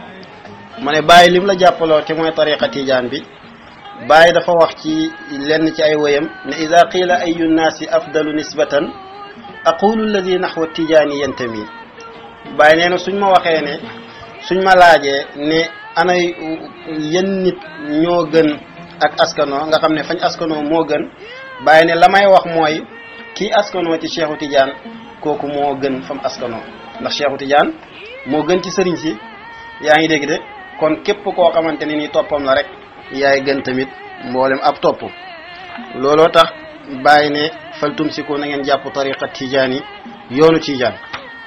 mu ne bàyyi lim la jàppaloo te mooy tariqa tijaan bi bàyyi dafa wax ci lenn ci ay woyam ne ida qiila ayu nnaasi afdalu nisbatan aqulu alladi naxwa tijaani yantami bàyyi nee na suñ ma waxee ne suñ ma laajee ne ana yenn nit ñoo gën ak askanoo nga xam ne fañ askanoo moo gën bàyyi ne la may wax mooy kii askanoo ci Cheikhu Tidiane kooku moo gën fam askanoo ndax Cheikhu Tidiane moo gën ci sëriñ si yaa ngi dégg de kon képp koo xamante ne ni toppam la rek yaay gën tamit mboolem ab topp looloo tax bàyyi ne faltum si ko na ngeen jàpp tariqa Tidiane yi yoonu Tidiane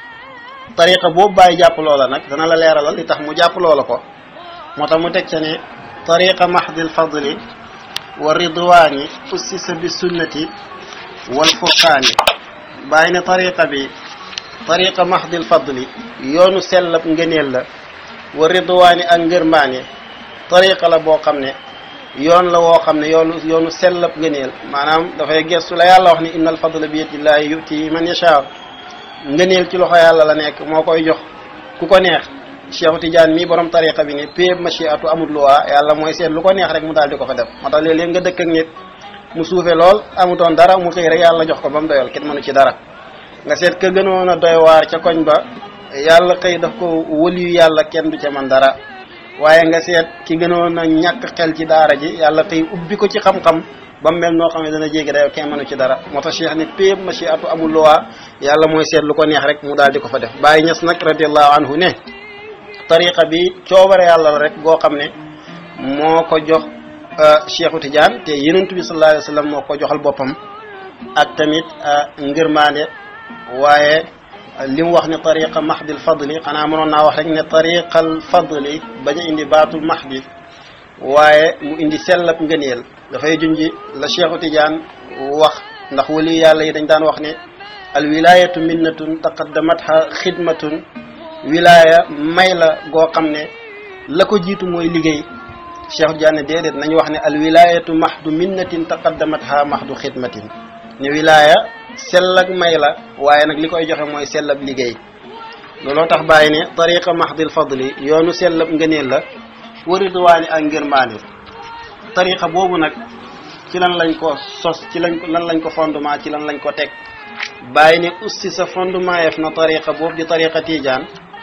tariqa boobu bàyyi jàpp loola nag dana la leeralal li tax mu jàpp loola ko moo tax mu teg ca ne tariqa mahdil fadli wa ridwaani ussisa bi sunnati wal furqaani bàyyi ne tariqa bi tariqa mahdil fadli yoonu sellab ngëneel la wa ridwaani ak ngërmaane tariqa la boo xam ne yoon la woo xam ne yoonu yoonu sellab ngëneel maanaam dafay gestu la yàlla wax ni innal fadla bi yadillahi yuti man yashaa ngëneel ci loxo yàlla la nekk moo koy jox ku ko neex Cheikh Tidiane mii borom tariqa bi ni péeb machiatu amul luwaa yàlla mooy seet lu ko neex rek mu daal di ko fa def moo tax léeg-léeg nga dëkk ak nit mu suufe lool amutoon dara mu xëy rek yàlla jox ko ba mu doyal kenn mënu ci dara nga seet ka gënoon a doy waar ca koñ ba yàlla xëy daf ko wëliyu yàlla kenn du ca man dara waaye nga seet ki gënoon a ñàkk xel ci daara ji yàlla xëy ubbi ko ci xam-xam ba mu mel noo xam ne dana jéggi dayo kenn mënu ci dara moo tax cheikh ne péeb machiatu amul luwaa yàlla mooy seet lu ko neex rek mu daal di ko fa def bàyyi ñes nag radiallahu anhu ne tariqa bi coobare yàlla la rek goo xam ne moo ko jox Cheikhu Tidiane te yenentu bi sallallahu alayhi wa sallam moo ko joxal boppam ak tamit ngërmaande waaye li mu wax ne tariqa mahdil fadli xanaa mënoon naa wax rek ne tariqal fadli bañ a indi baatul mahdi waaye mu indi sellab ngëneel dafay junji la Cheikhu Tidiane wax ndax wali yàlla yi dañ daan wax ne al wilayatu minnatun taqaddamatha xidmatun wilaya may la goo xam ne la ko jiitu mooy liggéey Cheikh Tidiane déedéet nañu wax ne al wilayatu mahdu minnatin taqaddamatha mahdu xidmatin ne wilaya sell ak may la waaye nag li koy joxe mooy sellab liggéey looloo tax bàyyi ne tariqa mahdil fadli yoonu sellab ngëneel la waridwaani ak ngërmaane tariqa boobu nag ci lan lañ ko sos ci lañ ko lan lañ ko fondement ci lan lañ ko teg bàyyi ne ussi sa fondement yef na tariqa boobu di tariqa tijaan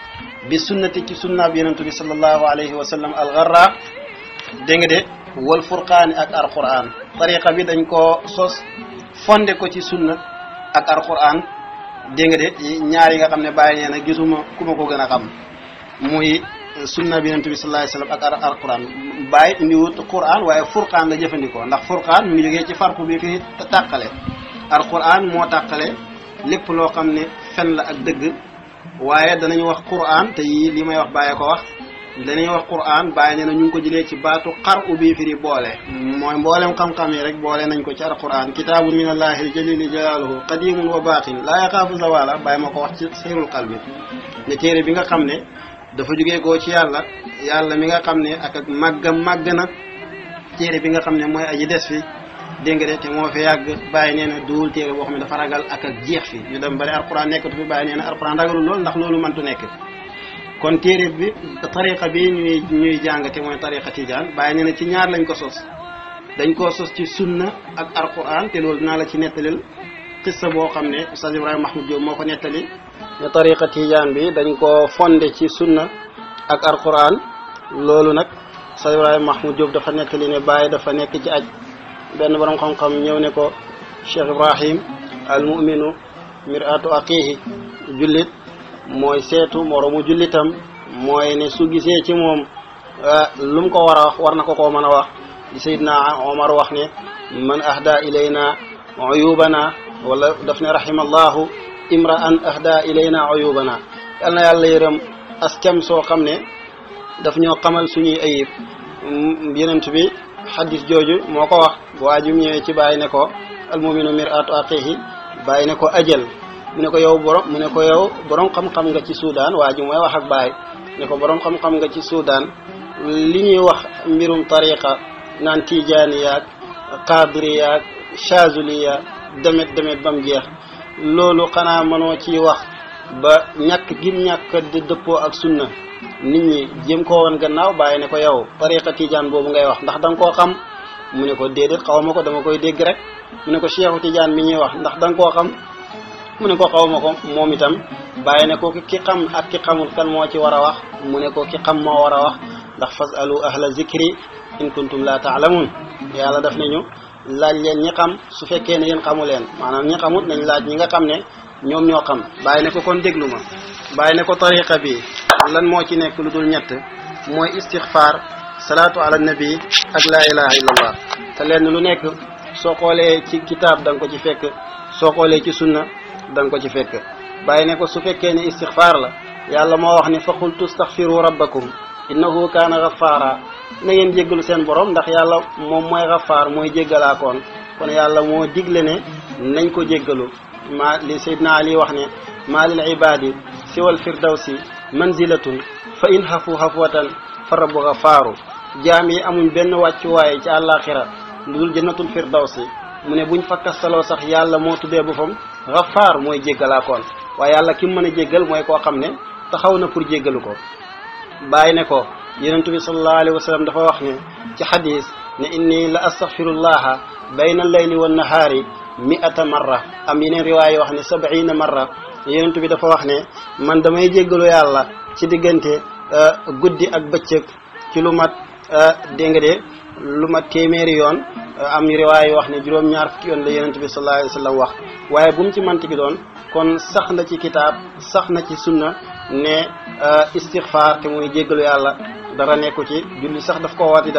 bi sunnati ci sunnaab yonentu bi sallallahu alayhi wa sallam algarra dégg nga de wal furqaani ak alquran tariqa bi dañ koo sos fonde ko ci sunna ak alquran dégg nga de ñaar yi nga xam ne bàyyi nee na gisuma ku ma ko gën a xam muy sunna bi yonent bi sallallahu alayhi wasallam ak alquran bàyyi indiwut quran waaye furqaan la jëfandikoo ndax furqaan mu ngi jógee ci farqu bi fi tàqale alquran moo tàqale lépp loo xam ne fen la ak dëgg waaye danañu wax quran te yii li may wax bàyyi ko wax danañu wax quran bàyyi nee na ñu ngi ko jëlee ci baatu xar u bii firi boole mooy mboolem xam-xam yi rek boole nañ ko ci alquran kitaabun min allahi jalili jalaaluhu qadimun wa baqin laa yaxaafu zawala bàyyi ma ko wax ci seyrul qalbi ne téere bi nga xam ne dafa jógee koo ci yàlla yàlla mi nga xam ne ak ak màggam màgg na téere bi nga xam ne mooy aji des fi dégg nga de te moo fi yàgg bàyyi nee na duul téere boo xam ne dafa ragal ak ak jeex fi ñu dem bari alquran nekkatu fi bàyyi nee na alquran ragalul lool ndax loolu mëntu nekk kon téere bi tariqa bi ñuy ñuy jàngate mooy tariqa tijaan bàyyi nee na ci ñaar lañ ko sos dañ koo sos ci sunna ak alquran te loolu dinaa la ci nettalil qissa boo xam ne Oustaz Ibrahima Mahmoud Diop moo ko nettali ne tariqa tijaan bi dañ ko fondé ci sunna ak alquran loolu nag Oustaz Ibrahima Mahmoud Diop dafa nettali ne bàyyi dafa nekk ci aj benn borom xam-xam ñëw ne ko Cheikh Ibrahim al muminu miratu aqihi jullit mooy seetu moromu jullitam mooy ne su gisee ci moom lu mu ko war a wax war na ko koo mën a wax di Seydina Omar wax ne man ahda ilayna uyubana wala daf ne rahimallahu imra'an ahda ilayna uyubana yal na yàlla yërëm askem soo xam ne daf ñoo xamal suñuy ayib yenent bi xadis jooju moo ko wax waa ji mu ñëwee ci bàyyi ne ko almuminu mir'atu aqihi bàyyi ne ko ajal mu ne ko yow borom mu ne ko yow borom xam-xam nga ci Soudan waa ji mooy wax ak bàyyi ne ko borom xam-xam nga ci Soudan li ñuy wax mbirum tariqa naan tijaani yaag qadiri yaag chazuli yaag demet demet ba mu jeex loolu xanaa mënoo ci wax ba ñàkk gim ñàkk di dëppoo ak sunna nit ñi jëm ko woon gannaaw bàyyi ne ko yow tariqa tijaan boobu ngay wax ndax da nga koo xam mu ne ko déedéet xaw ma ko dama koy dégg rek mu ne ko cheikhu tijaan mi ñuy wax ndax da nga koo xam mu ne ko xaw ma ko moom itam bàyyi ne ko ki xam ak ki xamul kan moo ci war a wax mu ne ko ki xam moo war a wax ndax fasalu ahla zikri in kuntum la taalamun yàlla daf nañu laaj leen ñi xam su fekkee ne yéen xamu leen maanaam ñi xamut nañ laaj ñi nga xam ne ñoom ñoo xam bàyyi ne ko kon déglu ma bàyyi ne ko tariqa bi lan moo ci nekk lu dul ñett mooy istixfaar salaatu ala nabi ak laa ilaha illallah te lenn lu nekk soo xoolee ci kitaab da nga ko ci fekk soo xoolee ci sunna da nga ko ci fekk bàyyi ne ko su fekkee ne istixfaar la yàlla moo wax ne fa qultu astaxfiru rabbakum innahu kaana gafaara na ngeen jéggalu seen borom ndax yàlla moom mooy gafaar mooy jéggalaakoon kon yàlla moo digle ne nañ ko jéggalu ma li Seydina Ali wax ne maa lil ibaadi siwal firdawsi manzilatun fa in xafu xafwatan fa rabbu gafaaru jaam yi amuñ benn wàccuwaay ci àllaaxira lu dul jannatul firdawsi mu ne buñ fakkastaloo sax yàlla moo tuddee boppam gafaar mooy jéggalaakoon waaye yàlla ki mu mën a jéggal mooy koo xam ne taxaw na pour jéggalu ko bàyyi ne ko yonentu bi sallallahu alayhi wa sallam dafa wax ne ci xadis ne inni la astaxfirullaha bayna allayli wa nahaari mi'ata marra am yeneen riwaay yoo wax ne sab'ina marra yonentu bi dafa wax ne man damay jéggalu yàlla ci diggante guddi ak bëccëg ci lu mat dégg nga de lu mat téeméeri yoon am riwaay yoo wax ne juróom-ñaar fukki yoon la yonentu bi sallallahu alayhi wa sallam wax waaye bu mu ci manti gi doon kon sax na ci kitaab sax na ci sunna ne istixfaar te muy jéggalu yàlla dara nekku ci julli sax daf ko waati def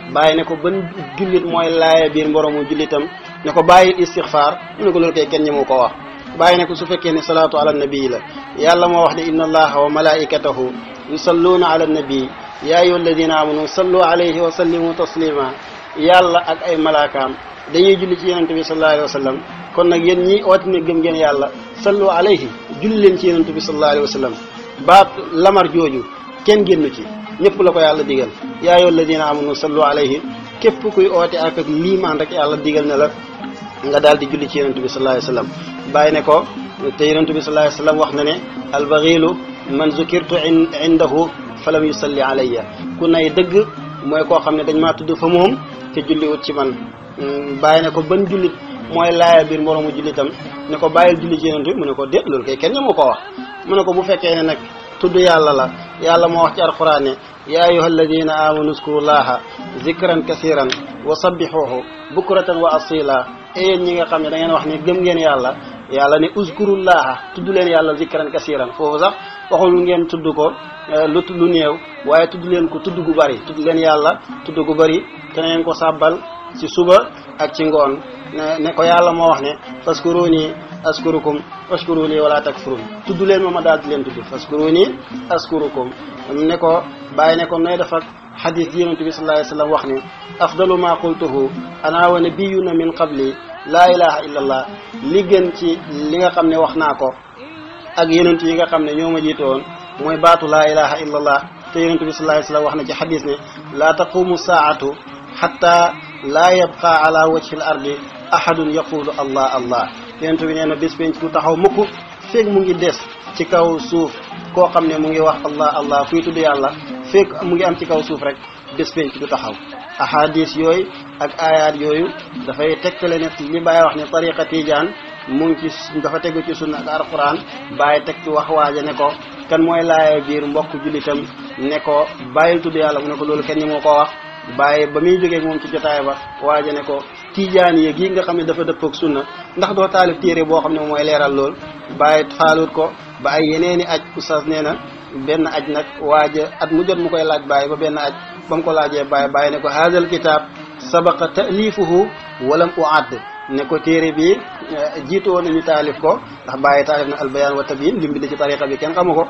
bàyyi ne ko ban jullit mooy laaya biir mboromu jullitam ne ko bàyyi istixfaar mu ne ko loolu kay kenn ñi mu ko wax bàyyi ne ko su fekkee ne salaatu ala nabii la yàlla moo wax ne inna allaha wa malaikatahu yusalluuna ala nabii yaa ayyuha alladina amanu sallu alayhi wa sallimu taslima yàlla ak ay malaakaam dañuy julli ci yonente bi sallallahu alayhi wa sallam kon nag yéen ñi ooti ne gëm ngeen yàlla sallu alayhi julli leen ci yonente bi sallallahu alayhi wa sallam baat lamar jooju kenn génnu ci ñëpp la ko yàlla digal yaa ayyuha alladina amanu sallu alayhi képp kuy oote ak ak liimaan rek yàlla digal ne la nga daal di julli ci yonente bi sallallahu alayhi wa sallam bàyyi ne ko te yonente bi sallallahu alayhi wa sallam wax na ne albaxilu man zukirtu indahu falam yusalli alayya ku nay dëgg mooy koo xam ne dañ maa tudd fa moom te julliwut ci man bàyyi ne ko ban jullit mooy laaya biir moroomu jullitam ne ko bàyyil julli ci yonent bi mu ne ko déet loolu kay kenn moo ko wax mu ne ko bu fekkee ne nag tudd yàlla la yàlla moo wax ci alquran ne yaa ayuha alladina amanu zkurullaha zikran kasiran wa sabbixuuhu bukratan wa asila e yéen ñi nga xam ne da ngeen wax ne gëm ngeen yàlla yàlla ne uzkurullaha tudd leen yàlla zikran kasiran foofu sax waxul ngeen tudd ko lu lu néew waaye tudd leen ko tudd gu bari tudd leen yàlla tudd gu bari te ngeen ko sàbbal ci suba ak ci ngoon ne ne ko yàlla moo wax ne faskuruni askurukum washkuruni wala takfurun tudd leen ma ma daal di leen tudd faskuruni askurukum ne ko bàyyi ne ko nooy def ak xadis ji yonente bi sallallahu alayhi wasallam wax ne afdalu ma qultuhu ana wa nabiyuna min qabli laa ilaha illa allah li gën ci li nga xam ne wax naa ko ak yonent yi nga xam ne ñoo ma jiite woon mooy baatu laa ilaha illa allah te yonente bi sallallahu alayhi wasallam wax na ci xadis ne laa taqumu saatu xatta laa yabqa ala wajhi al ardi ahadun yaqulu allah allah yonente bi nee na bés penc du taxaw mukk feeg mu ngi des ci kaw suuf koo xam ne mu ngi wax allah allah kuy tudd yàlla feeg mu ngi am ci kaw suuf rek bés penc du taxaw ahadis yooyu ak ayaat yooyu dafay tegtale ne li Baye wax ne tariqa tijaan mu ngi ci dafa tegu ci sunna ak alquran Baye teg ci wax waaja ne ko kan mooy laaya biir mbokk jullitam ne ko bàyyil tudd yàlla mu ne ko loolu kenn ñi moo ko wax Baye ba muy jógee moom ci jotaay ba waaja ne ko tijaan yi gi nga xam ne dafa dëppook sunna ndax doo taalif téere boo xam ne mooy leeral lool Baye faalut ko ba ay yeneeni aj oustaz nee na benn aj nag waaja at mu jot mu koy laaj Baye ba benn aj ba mu ko laajee Baye Baye ne ko haazal kitaab sabaqa taalifuhu walam uadd ne ko téere bi jiitu woon nañu taalif ko ndax Baye taalif na albayaan wa tabyin lim bi ci tariqa bi kenn xamu ko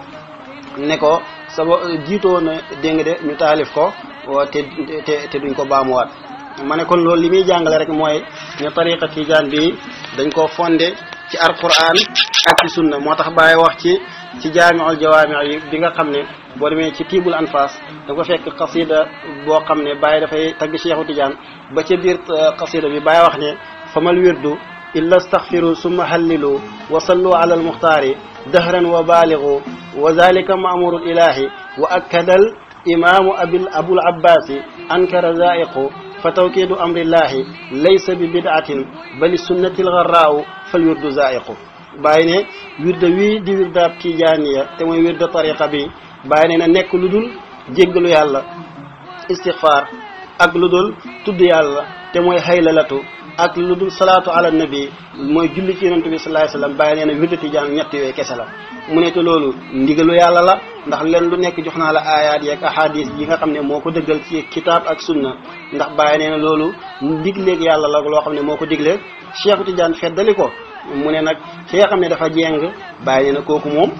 ne ko saba jiitu woon na dégg nga de ñu taalif ko te te te duñ ko baamuwaat ma ne kon loolu li muy jàngale rek mooy ne tariqa tijaan bi dañ koo fondé ci alquran ak ci sunna moo tax Baye wax ci ci jaamiul jawaami yi bi nga xam ne boo demee ci tiibul anfas da ko fekk xasida boo xam ne Baye dafay tagg Cheikhu Tidiane ba ca biir xasida bi Baye wax ne famal wirdu illa astaghfiru summa hallilu wa sallu ala almuxtaari dahran wa baaligu wa zalika maamuru ilahi wa akkadal imaamu abil abul abbasi ankara zaiqu fa tawkidu amrillahi laysa bi bid'atin bali sunnati lgarraau fal wirdu zaiqu bàyyi ne wirda wii di wirdaab tijaaniya te mooy wirda tariqa bi bàyyi ne na nekk lu dul jéggalu yàlla istixfaar ak lu dul tudd yàlla te mooy xaylalatu ak lu dul salaatu ala nabi mooy julli ci yonent bi sallallahu alayhi wasallam bàyyi nee na wirda tijaan ñett yooyu kese la mu ne te loolu ndigalu yàlla la ndax leen lu nekk jox naa la ayaat yeeg ahadis yi nga xam ne moo ko dëggal ci kitaab ak sunna ndax bàyyi nee na loolu digleeg yàlla la loo xam ne moo ko diglee Cheikh Tidiane feddali ko mu ne nag ki nga xam ne dafa jeng bàyyi nee na kooku moom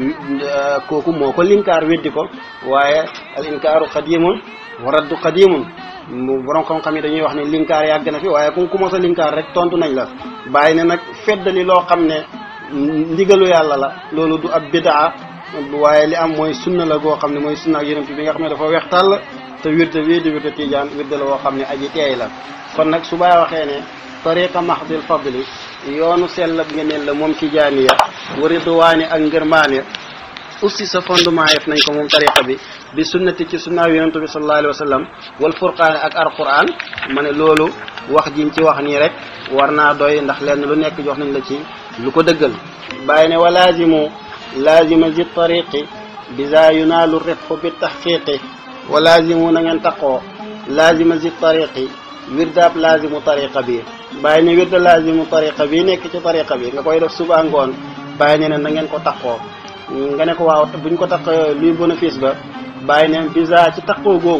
kooku moo ko linkaar weddi ko waaye al inkaaru qadimun wa raddu qadimun mu borom xam-xam yi dañuy wax ne linkaar yàgg na fi waaye ku ku mos a linkaar rek tontu nañ la bàyyi ne nag feddali loo xam ne ndigalu yàlla la loolu du ab bidaa waaye li am mooy sunna la goo xam ne mooy sunna ak yonent bi nga xam ne dafa weex tàll te wirde wii di wirde tijaan wirde la woo xam ne aji teey la kon nag su baay waxee ne tariqa mahdil fadli yoonu sell ak ngeneel la moom tijaaniya wa ridwaani ak ngërmaane aussi sa fondement yëf nañ ko moom tariqa bi bi sunnati ci sunnaaw yonentu bi sallallahu alayhi wa sallam wal furqaane ak alquran ma ne loolu wax jiñ ci wax nii rek war naa doy ndax lenn lu nekk jox nañ la ci lu ko dëggal bàyyi ne wa laazimu laazima zi tariqi bisa yunaalu rifqu bi taxqiqi wa laazimu na ngeen taqoo laazima zi tariqi wirdaab laazimu tariqa bi bàyyi ne wirda laazimu tariqa bi nekk ci tariqa bi nga koy def suba ngoon bàyyi ne ne na ngeen ko taqoo nga ne ko waaw buñ ko taq luy bénéfice ba bàyyi ne bisa ci taqoo googu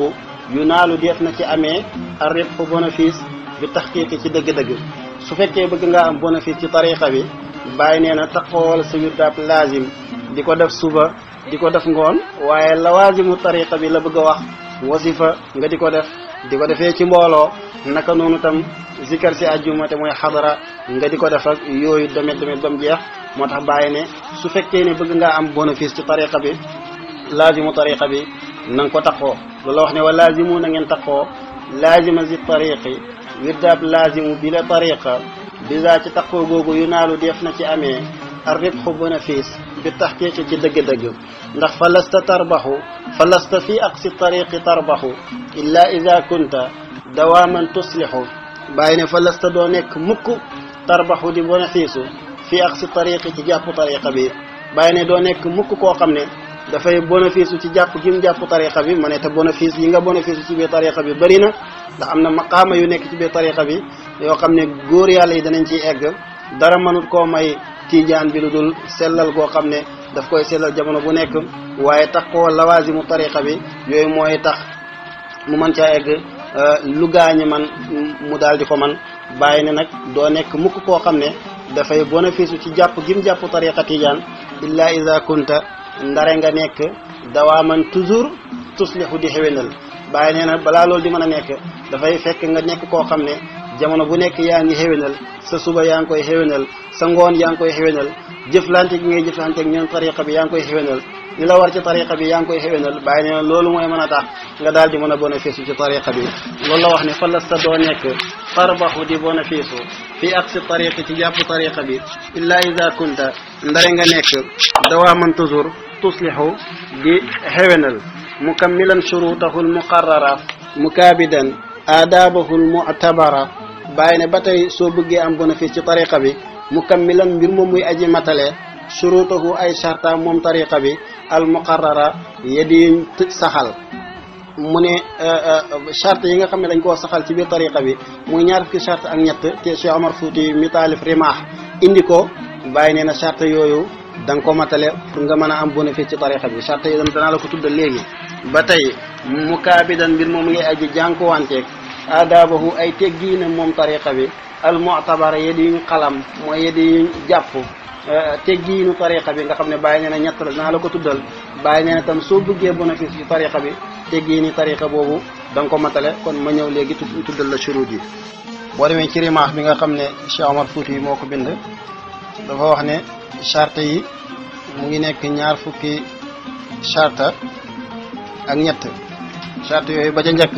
yu naalu def na ci amee ar ribhu bénéfice bi taxqiqi ci dëgg-dëgg su fekkee bëgg nga am bénéfice ci tariqa bi bàyyi nee na taxawal sa wirdaab laazim di ko def suba di ko def ngoon waaye lawaazimu tariqa bi la bëgg a wax wasifa nga di ko def di ko defee ci mbooloo naka noonu tam zikar si àjjuma te mooy xadara nga di ko def ak yooyu demet demet ba mu jeex moo tax bàyyi ne su fekkee ne bëgg ngaa am bénéfice ci tariqa bi laazimu tariqa bi na nga ko taxoo loolu wax ne wa laazimu na ngeen taxoo laazima zi tariqi wirdaab laazimu bi la tariqa bisa ci taxoo googu yu naalu def na ci amee ar ribxu bénéfice bi taxqiqi ci dëgg-dëgg ndax fa lasta tarbaxu fa lasta fi aqsi tariqi tarbaxu illa ida kunta dawaaman tuslixu bàyyi ne fa lasta doo nekk mukk tarbaxu di bénéfice fi aqsi tariqi ci jàpp tariqa bi bàyyi ne doo nekk mukk koo xam ne dafay bénéfice ci jàpp gi mu jàpp tariqa bi ma ne te bénéfice yi nga bénéfice ci biir tariqa bi bëri na ndax am na maqaama yu nekk ci biir tariqa bi yoo xam ne góor yàlla yi danañ ciy egg dara mënut koo may tiijaan bi lu dul sellal goo xam ne daf koy sellal jamono bu nekk waaye tax koo lawaasimu tariqa bi yooyu mooy tax mu mën caa egg lu gaañi man mu daal di ko man bàyyi ne nag doo nekk mukk koo xam ne dafay bénéfice ci jàpp gim jàpp tariqa tiijaan illa ida kunta ndare nga nekk dawaaman toujours tuslihu di xewenal bàyyi nee na balaa loolu di mën a nekk dafay fekk nga nekk koo xam ne jamono bu nekk yaa ngi xewenal sa suba yaa ngi koy xewenal sa ngoon yaa ngi koy xewenal jëflante gi ngay jëflante ak ñoom tariqa bi yaa ngi koy xewenal li la war ci tariqa bi yaa ngi koy xewenal bàyyi nee na loolu mooy mën a tax nga daal di mën a bénéfice ci tariqa bi loolu la wax ne fa lasta doo nekk tarbaxu di bénéfice fi aqsi tariqi ci jàpp tariqa bi illa ida kunta ndare nga nekk dawaaman toujours tuslihu di xewenal mukammilan shurutahu almuqarrara mukaabidan aadaabahu almu'tabara bàyyi ne ba tey soo bëggee am bénéfice ci tariqa bi mukammilan mbir moom muy aji matale shurutahu ay sharta moom tariqa bi almuqarrara yedi saxal mu ne charte yi nga xam ne dañ koo saxal ci biir tariqa bi muy ñaar fukki charte ak ñett te Cheikh Omar Fouti mi taalif rimaax indi ko bàyyi nee na charte yooyu da nga ko matale pour nga mën a am bénéfice ci tariqa bi charte yi danaa la ko tuddal léegi ba tey mukaabidan mbir moom ngay aji jànkuwanteeg aadaabahu ay teggiina moom tariqa bi al mu'tabara yedi yuñ xalam mooy yedi yuñ jàpp teggiinu tariqa bi nga xam ne bàyyi nee na ñett la danaa la ko tuddal bàyyi nee na tam soo bëggee bénéfice ci tariqa bi teggiini tariqa boobu da nga ko matale kon ma ñëw léegi tuddal la shurut yi boo demee ci rimaax bi nga xam ne Cheikh Omar Fouti yi moo ko bind dafa wax ne charte yi mu ngi nekk ñaar fukki charte ak ñett charte yooyu ba ca njëkk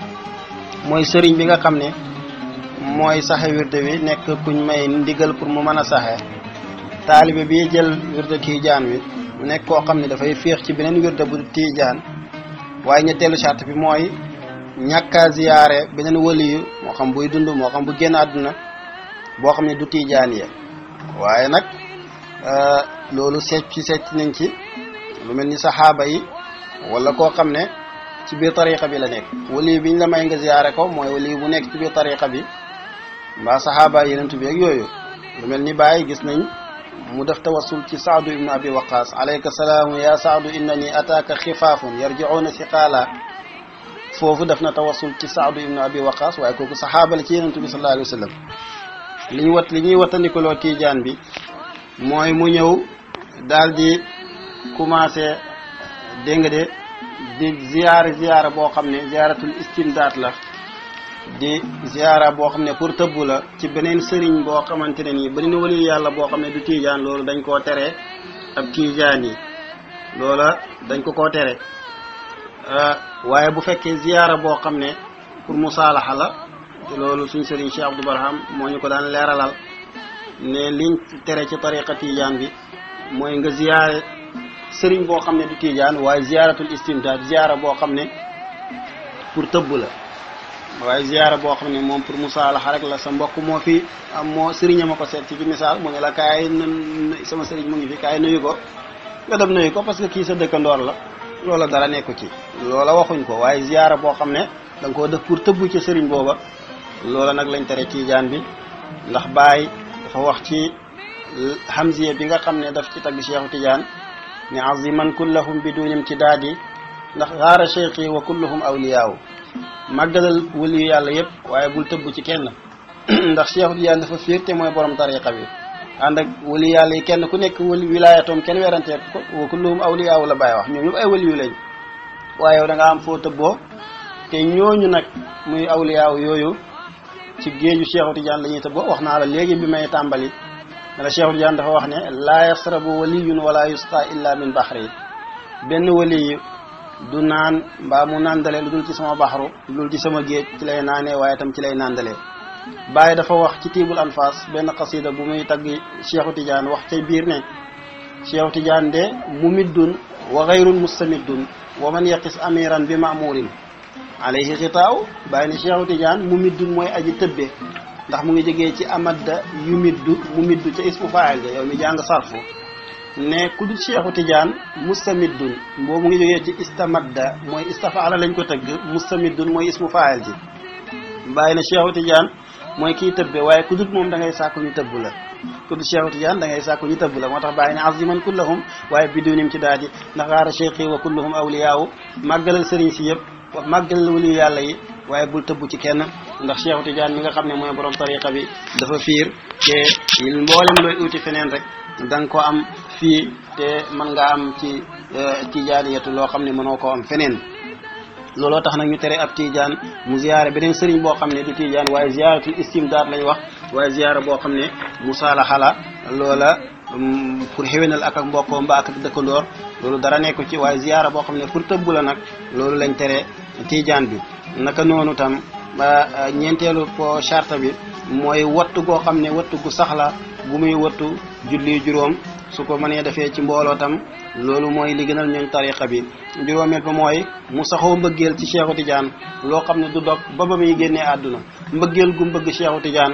mooy sëriñ bi nga xam ne mooy saxe wirde wi nekk kuñ may ndigal pour mu mën a saxe taalibe bi jël wirde tiijaan wi mu nekk koo xam ne dafay féex ci beneen wirde bu tiijaan waaye ñetteelu charte bi mooy ñàkka ziyaare beneen waliyu moo xam buy dund moo xam bu génn àdduna boo xam ne du tiijaan ya waaye nag loolu seet ci seet nañ ci lu mel ni saxaaba yi wala koo xam ne ci biir tariqa bi la nekk waliyu biñ la may nga ziyaare ko mooy waliyu bu nekk ci biir tariqa bi mbaa saxaaba yenentu bi ak yooyu lu mel ni bàyyi gis nañ mu def tawassul ci saadu ibnu abi waqas alayka salaamu ya saadu innani ataaka xifaafun yarjicuuna siqaala foofu def na tawassul ci saadu ibnu abi waqas waaye kooku saxaaba la ci yenentu bi sallallahu alayhi wa sallam li ñu wat li ñuy wattandikuloo tiijaan bi mooy mu ñëw daal di commencé dégg nga de di ziyaara ziyaara boo xam ne ziyaaratul istimdaat la di ziyaara boo xam ne pour tëbbu la ci beneen sëriñ boo xamante ne nii bari na wali yàlla boo xam ne du tiijaan loolu dañ koo tere ab tiijaan yi loola dañ ko koo tere waaye bu fekkee ziyaara boo xam ne pour musaalaxa la te loolu suñ sëriñ Cheikh Abdou Barham moo ñu ko daan leeralal ne liñ tere ci tariqa tiijaan bi mooy nga ziyaare sëriñ boo xam ne du tiijaan waaye ziyaaratul istimdaad ziyaara boo xam ne pour tëbb la waaye ziyaara boo xam ne moom pour musaalaxa rek la sa mbokk moo fi am moo sëriñ ma ko seet ci bi misaal mu ne la kaay sama sëriñ mu ngi fi kaay nuyu ko nga dem nuyu ko parce que kii sa dëkkandoor la loola dara nekku ci loola waxuñ ko waaye ziyaara boo xam ne da nga koo def pour tëbb ci sëriñ booba loola nag lañ tere tiijaan bi ndax Baay dafa wax ci hamziya bi nga xam ne daf ci tagg Cheikhu Tidiane ne aziman kullahum biduni imtidaadi ndax xaara cheikhi wa kulluhum awliyaawu màggalal waliyu yàlla yëpp waaye bul tëbb ci kenn ndax Cheikh Tidiane dafa fiir te mooy borom tariqa bi ànd ak wali yàlla yi kenn ku nekk wali wilaayatoom kenn werantee ko wa kulluhum awliyaaw la bàyyi wax ñoom ñëpp ay waliyu lañ waaye yow da nga am foo tëbboo te ñooñu nag muy awliyaaw yooyu ci géeju Cheikh Tidiane la ñuy tëbboo wax naa la léegi bi may tàmbali ne la Cheikh Tidiane dafa wax ne laa yasrabu waliyun wala yusqa illa min baxri benn waliyu du naan mbaa mu nàndale lu dul ci sama baxru lu dul ci sama géej ci lay naanee waaye tam ci lay nàndalee Baye dafa wax ci tiibul anfas benn xasida bu muy tagg Cheikhu Tidiane wax ca biir ne Cheikhu Tidiane de mumiddun wa gayrun mustamiddun wa man yaqis amiran bi mamurin alayhi xitaaw Baye ne Cheikhu Tidiane mumiddun mooy aji tëbbe ndax mu ngi jógee ci amadda yu middu mu middu ca ismu faayil ga yow mi jàng sarfu ne ku dul Cheikhu Tidiane mustamiddun boobu mu ngi jógee ci istamadda mooy istafaala lañ ko tëgg mustamiddun mooy ismu faayil ji Baye ne Cheikhu Tidiane mooy kii tëbbe waaye ku dut moom da ngay sàkku ñu tëbb la ku dut Cheikh Tidiane da ngay sàkku ñu tëbb la moo tax bàyyi ne aziman kullahum waaye bidunim ci daaji ndax gaara cheikh yi wa kulluhum awliyaawu màggalal sëriñ si yëpp màggalal waliyu yàlla yi waaye bul tëbb ci kenn ndax Cheikh Tidiane mi nga xam ne mooy borom tariqa bi dafa fiir te mboolem looy uti feneen rek da nga ko am fii te mën nga am ci tijaaniyatu loo xam ne mënoo koo am feneen looloo tax nag ñu tere ab tijaan mu ziyaare beneen sëriñ boo xam ne du tijaan waaye ziyaaratul istimdaad lañ wax waaye ziyaara boo xam ne musaalaxa la loola pour xéwénal ak ak mbokkoo mbaa ak ak dëkkandoor loolu dara nekku ci waaye ziyaara boo xam ne pour tëbbu la nag loolu lañ tere tijaan bi naka noonu tam ñeenteelu po charte bi mooy wattu goo xam ne wattu gu sax la bu muy wattu julli juróom su ko mënee defee ci mbooloo tam loolu mooy li gënal ñooñ tariqa bi juróomeel ba mooy mu saxoo mbëggeel ci Cheikhu Tidiane loo xam ne du dog ba ba muy génnee àdduna mbëggeel gu mbëgg Cheikhu Tidiane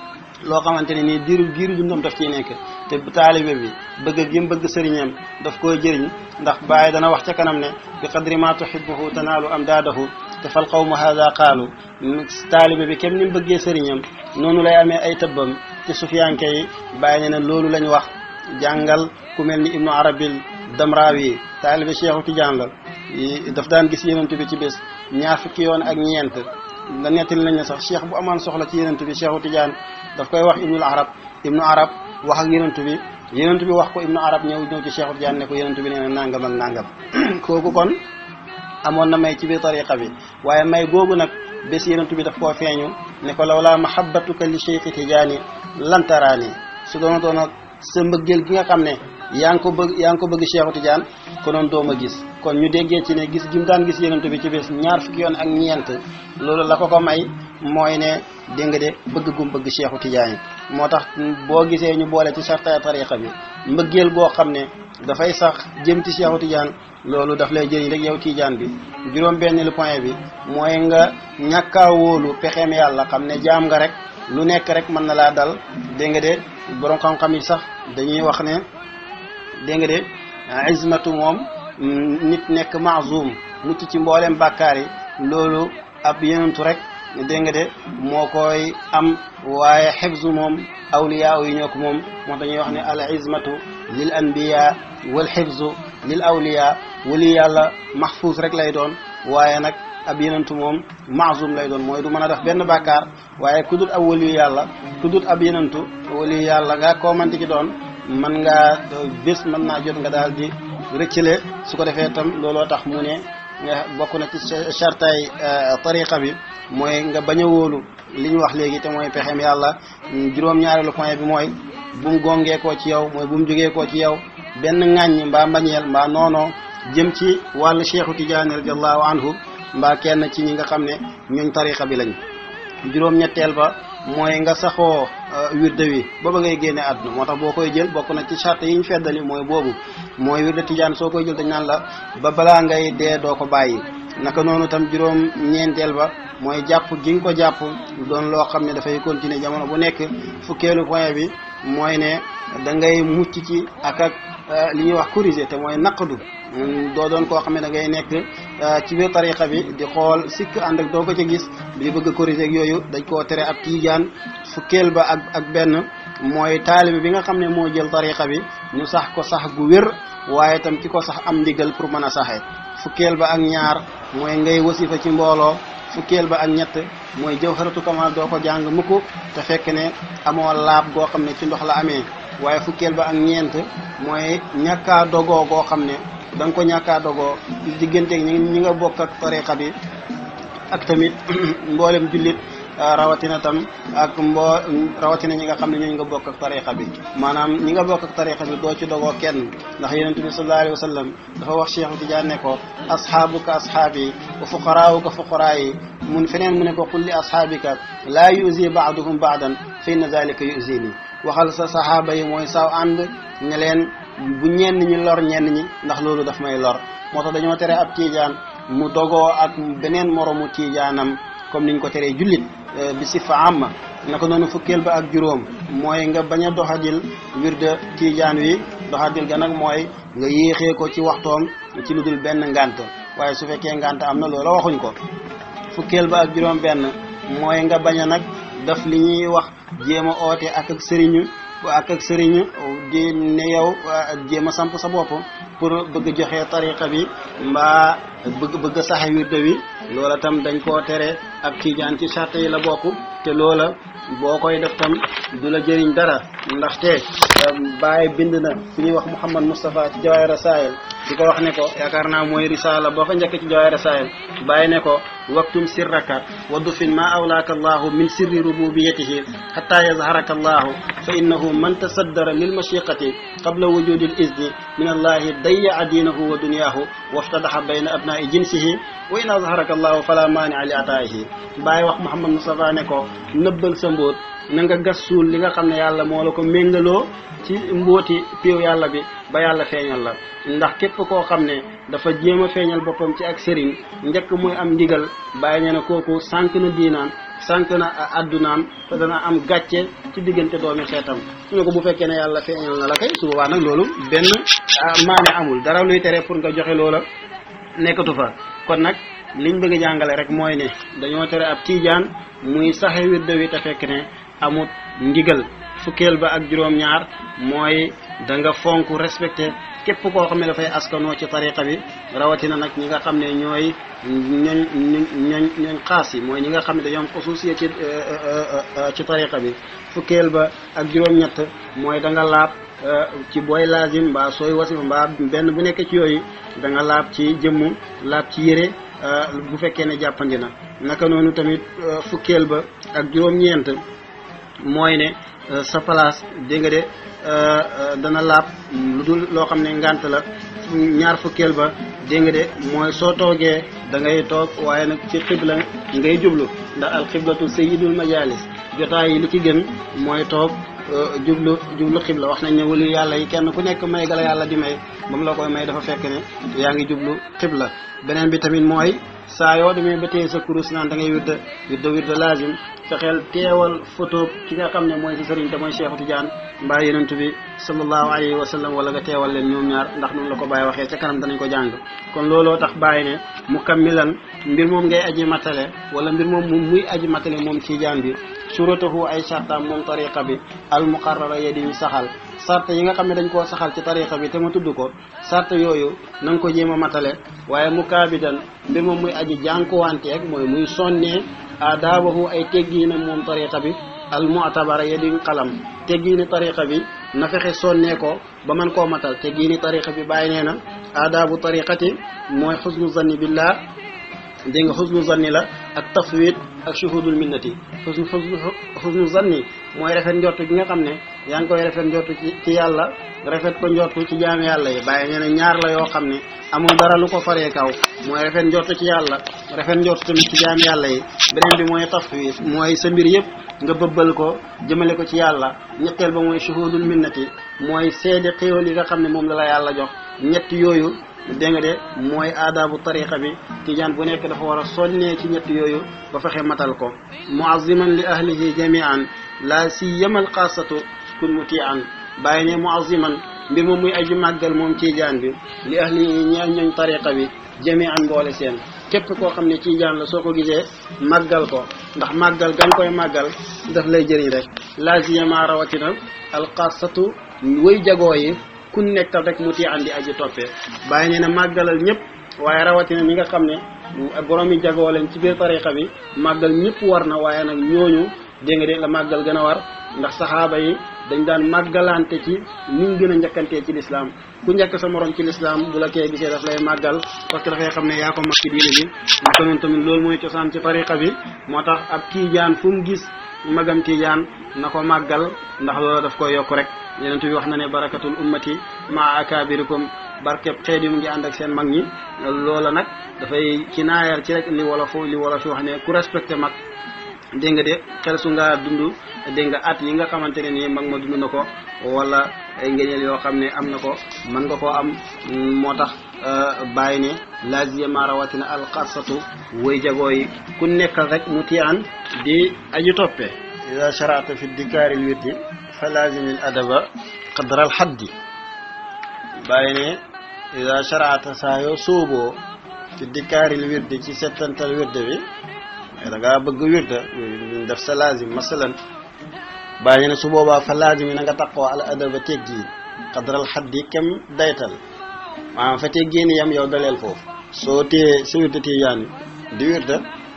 loo xamante ne nii diiru diiru dundam daf ciy nekk te taalibe bi bëgg gi mu bëgg sëriñam daf koy jëriñ ndax Baay dana wax ca kanam ne bi qadri ma tuhibbuhu tanaalu amdaadahu te fal qawmu hada qaalu taalibe bi kem ni mu bëggee sëriñam noonu lay amee ay tëbbam ci sufiyanke yi Baay ne na loolu lañ wax jàngal ku mel ni ibnu arabil damrawi taalibe cheikhu tidiane la daf daan gis yenentu bi ci bés ñaar fukki yoon ak ñeent da nettali nañ ne sax cheikh bu amaan soxla ci yenentu bi cheikhu tidiane daf koy wax ibnul arab ibnu arab wax ak yenentu bi yenentu bi wax ko ibnu arab ñëw ñëw ci cheikhu tidiane ne ko yenentu bi nee na nangam ak nangam kooku kon amoon na may ci biir tariqa bi waaye may googu nag bés yenentu bi daf koo feeñu ne ko lawlaa mahabbatuka li cheikhi tidiane lantaraani su doona doona sa mbëggeel gi nga xam ne yaa ngi ko bëgg yaa ngi ko bëgg Cheikhu Tidiane konoon dooma gis kon ñu déggee ci ne gis gi mu daan gis yenent bi ci bés ñaar fukki yoon ak ñeent loolu la ko ko may mooy ne dégg nga de bëgg gum bëgg Cheikhu Tidiane moo tax boo gisee ñu boole ci sarta tariqa bi mbëggeel goo xam ne dafay sax jëm ci Cheikhu Tidiane loolu daf lay jëriñ rek yow Tidiane bi juróom benn lu point bi mooy nga ñàkkaa wóolu pexeem yàlla xam ne jaam nga rek lu nekk rek mën na laa dal dégg nga de borom xam-xam yi sax dañuy wax ne dégg nga de izmatu moom nit nekk maazum mucc ci mboolem bàkkaar yi loolu ab yenentu rek dégg nga de moo koy am waaye xifzu moom awliyaa yi ñoo ko moom moo dañuy wax ne al izmatu lil anbiya wal xifzu lil awliya wali yàlla mahfuus rek lay doon waaye nag ab yenentu moom maazum lay doon mooy du mën a def benn bàkkaar waaye ku dul ab waliyu yàlla ku dul ab yenentu waliyu yàlla nga koo manti ki doon mën ngaa bés mën naa jot nga daal di rëccale su ko defee tam looloo tax mu ne nga bokk na ci chartay tariqa bi mooy nga bañ a wóolu li ñu wax léegi te mooy pexem yàlla juróom-ñaareelu point bi mooy bu mu gongee koo ci yow mooy bu mu jógee koo ci yow benn ŋàññ mbaa mbañeel mbaa noonoo jëm ci wàllu cheikhu tijaani radiallahu anhu mbaa kenn ci ñi nga xam ne ñooñ tariqa bi lañ juróom-ñetteel ba mooy nga saxoo wirde wi ba ba ngay génne àdduna moo tax boo koy jël bokk na ci charte yi ñu feddali mooy boobu mooy wirde tijaan soo koy jël dañ naan la ba balaa ngay dee doo ko bàyyi naka noonu tam juróom ñeenteel ba mooy jàpp gi nga ko jàpp doon loo xam ne dafay continuer jamono bu nekk fukkeelu point bi mooy ne da ngay mucc ci ak ak li ñuy wax corriger te mooy naqdu doo doon koo xam ne da ngay nekk ci biir tariqa bi di xool sikk ànd ak doo ko ca gis di bëgg a corriger ak yooyu dañ koo tere ab tiijaan fukkeel ba ak ak benn mooy taalibe bi nga xam ne moo jël tariqa bi ñu sax ko sax gu wér waaye tam ki ko sax am ndigal pour mën a saxee fukkeel ba ak ñaar mooy ngay wasifa ci mbooloo fukkeel ba ak ñett mooy jawharatu kamal doo ko jàng mukk te fekk ne amoo laab goo xam ne ci ndox la amee waaye fukkeel ba ak ñeent mooy ñàkkaa dogoo goo xam ne da nga ko ñàkkaa dogoo digganteeg ñi ñi nga bokk ak tariqa bi ak tamit mboolem jullit rawatina tam ak mboo rawatina ñi nga xam ne ñooñu nga bokk ak tariqa bi maanaam ñi nga bokk ak tariqa bi doo ci dogoo kenn ndax yonent bi sallallahu alayhi wa sallam dafa wax Cheikh Tidiane ne ko ashaabuka ashaabi wa fuqaraawuka fuqaraayi mun feneen mu ne ko qul li ashaabika laa yuzi baaduhum baadan fa inna zalika yuzini waxal sa saxaaba yi mooy saw ànd ne leen bu ñenn ñi lor ñenn ñi ndax loolu daf may lor moo tax dañoo tere ab tiijaan mu dogoo ak beneen moromu tiijaanam comme niñ ko teree jullit bi sifa amma naka noonu fukkeel ba ak juróom mooy nga bañ a doxadil wirda tiijaan wi doxadil ga nag mooy nga yéexee ko ci waxtoom ci lu dul benn ngant waaye su fekkee ngant am na loola waxuñ ko fukkeel ba ak juróom benn mooy nga bañ a nag daf li ñuy wax jéem a oote ak ak sëriñu ak ak sëriñu di ne yow jéem a samp sa bopp pour bëgg joxe tariqa bi mbaa bëgg bëgg saxe wirde wi loola tam dañ koo tere ak tiijaan ci charte yi la bokk te loola boo koy def tam du la jëriñ dara ndaxte Baye bind na fu ñuy wax Mouhamad Moustapha ci Jawaahir Rasaa'il di ko wax ne ko yaakaar naa mooy risaala boo fa njëkk ci Jawaahir Rasaa'il Baye ne ko waktum sirraka wa dufin ma awlaaka allahu min sirri rububiyatihi hatta yazharaka allahu fa innahu man tasaddara lil mashiqati qabla wujudi al izni min allahi dayya diinahu wa dunyahu waftadaha bayna abnaa'i jinsihi wa in azharaka allahu fala maani'a li ataa'ihi Baye wax Mouhamad Moustapha ne ko nëbbal sa mbóot na nga gas suul li nga xam ne yàlla moo la ko méngaloo ci mbóoti péew yàlla bi ba yàlla feeñal la ndax képp koo xam ne dafa jéem a feeñal boppam ci ak sëriñ njëkk muy am ndigal bàyyi ne na kooku sànq na diinaan sànq na addunaam te dana am gàcce ci diggante doomi xeetam su ne ko bu fekkee ne yàlla feeñal na la kay su boobaa nag loolu benn maane amul dara luy tere pour nga joxe loola nekkatu fa kon nag liñ bëgg a jàngale rek mooy ne dañoo tere ab tiijaan muy saxe wirde wi te fekk ne amut ndigal fukkeel ba ak juróom-ñaar mooy da nga fonk respecté képp koo xam ne dafay askanoo ci tariqa bi rawatina nag ñi nga xam ne ñooy ñooñ ñooñ ñooñ xaas yi mooy ñi nga xam ne dañoo am xususiya ci ci tariqa bi fukkeel ba ak juróom-ñett mooy da nga laab ci booy laazim mbaa sooy wasifa mbaa benn bu nekk ci yooyu da nga laab ci jëmm laab ci yére bu fekkee ne jàppandi na naka noonu tamit fukkeel ba ak juróom-ñeent mooy ne sa place dégg nga de dana laab lu dul loo xam ne ngant la ñaar fukkeel ba dégg nga de mooy soo toogee da ngay toog waaye nag ci xibla ngay jublu ndax al xiblatu sayyidul majalis jotaay yi li ci gën mooy toog jublu jublu xibla wax nañ ne wali yàlla yi kenn ku nekk may gala yàlla di may ba mu la koy may dafa fekk ne yaa ngi jublu xibla beneen bi tamit mooy saa yoo demee ba téye sa kurus naan da ngay wirda wirda wirda laazim fexeel teewal photo ki nga xam ne mooy si sëriñ te mooy Cheikh Tidiane mbaa yonent bi sallallahu alayhi wa sallam wala nga teewal leen ñoom ñaar ndax noonu la ko bàyyi waxee ca kanam danañ ko jàng kon looloo tax bàyyi ne mu kammilan mbir moom ngay aji matale wala mbir moom moom muy aji matale moom Tidiane bi suratahu ay sartaam moom tariqa bi al muqarrara ya di ñu saxal sart yi nga xam ne dañ koo saxal ci tariqa bi te ma tudd ko sart yooyu na nga ko jéem a matale waaye mu kaabidan mbir moom muy aji jànkuwanteeg mooy muy sonnee aadaabahu ay teggiinam moom tariqa bi al mu'tabara ya di xalam teggiini tariqa bi na fexe sonnee ko ba man koo matal teggiini tariqa bi bàyyi nee na aadaabu tariqati mooy xusnu zanni billah dégg nga xusnu zanni la ak tafwid ak shuhudul minnati xusnu xusnu zanni mooy rafet njortu gi nga xam ne yaa ngi koy rafet njortu ci ci yàlla rafet ko njortu ci jaam yàlla yi bàyyi nee na ñaar la yoo xam ne amul dara lu ko faree kaw mooy rafet njortu ci yàlla rafet njortu tamit ci jaam yàlla yi beneen bi mooy tafwid mooy sa mbir yëpp nga bëbbal ko jëmale ko ci yàlla ñetteel ba mooy shuhudul minnati mooy seede xéewal yi nga xam ne moom la la yàlla jox ñett yooyu dégg nga de mooy aadaabu tariqa bi tijaan bu nekk dafa war a sonnee ci ñett yooyu ba fexe matal ko muaziman li ahlihi jamian la siyamal xaasatu kun mutian bàyyi ne muaziman mbir moom muy aji màggal moom tijaan bi li ahlihi ñeel ñooñ tariqa bi jamian mboole seen képp koo xam ne tijaan la soo ko gisee màggal ko ndax màggal gan koy màggal daf lay jëriñ rek la siyama rawatina alxaasatu way jagoo yi kun nekkal rek mu tii andi aji toppee bàyyi nee na màggalal ñëpp waaye rawatina ñi nga xam ne borom yi jagoo leen ci biir tariqa bi màggal ñëpp war na waaye nag ñooñu dégg nga de la màggal gën a war ndax saxaaba yi dañ daan màggalante ci niñ gën a njëkkantee ci lislaam ku njëkk sa morom ci lislaam bu la kee gisee daf lay màggal parce que dafay xam ne yaa ko mag ci diine bi naka noonu tamit loolu mooy cosaan ci tariqa bi moo tax ab tiijaan fu mu gis magam tiijaan na ko màggal ndax loola daf koy yokk rek yeneen bi wax na ne barakatul ummati maa akabirikum barkeb xeet yi mu ngi ànd ak seen mag ñi loola nag dafay ci naayal ci rek li wolof li wolof yi wax ne ku respecté mag dégg nga de xel su nga dund dégg nga at yi nga xamante ne nii mag ma dund na ko wala ay ngëneel yoo xam ne am na ko mën nga koo am moo tax bàyyi ne lazima rawatina alxarsatu way jagoo yi ku nekkal rek mu tiyaan di aju toppee ida sharata fi dikaaril wirdi fa lazimil adaba qadra al xaddi bàyyi ne ida sharata saa yoo sóoboo fi dikaaril wirdi ci settantal wirde bi da ngaa bëgg wirda def sa lazim masalan bàyyi ne su boobaa fa lazim yi na nga taqoo al adaba teggi qadral xaddi kem daytal maanaam fa teggiin yam yow daleel foofu soo téye sa wirda tijaan di wirda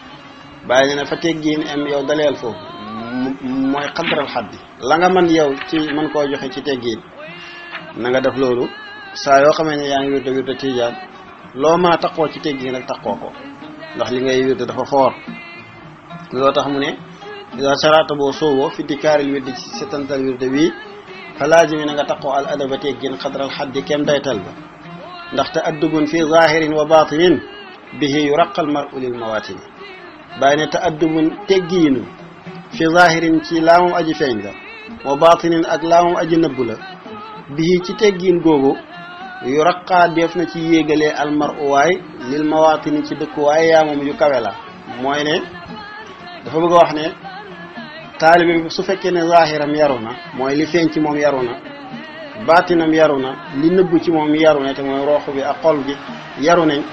bàyyi ne fa teggiin am yow daleel foofu mooy qadral xaddi la nga man yow ci mën koo joxe ci teggiin na nga def loolu saa yoo xamee ne yaa ngi wirda wirda tijaan loo mën a taqoo ci teggiin rek taqoo ko ndax li ngay wirda dafa foor loo tax mu ne ida sarata boo sooboo fi dikaaril wirdi ci setantal wirde wi fa laazimi na nga taqoo al adaba teggin xadral xaddi kem daytal ba ndaxte addubun fi zahirin wa batinin bihi yuraqal maru lil mawatini bàyyi ne te addubun teggiinu fi zahirin ci laamam aji feeñ la wa batinin ak laamam aji nëbb la bihi ci teggiin googu yuraqaa def na ci yéegalee al maru waay lil mawatini ci dëkkuwaay yaa moom yu kawe la mooy ne dafa bëgg a wax ne taalibe bi su fekkee ne zahiram yaru na mooy li feeñ ci moom yaru na baatinam yaru na li nëbbu ci moom yaru na te mooy rooxu bi ak xol bi yaru nañ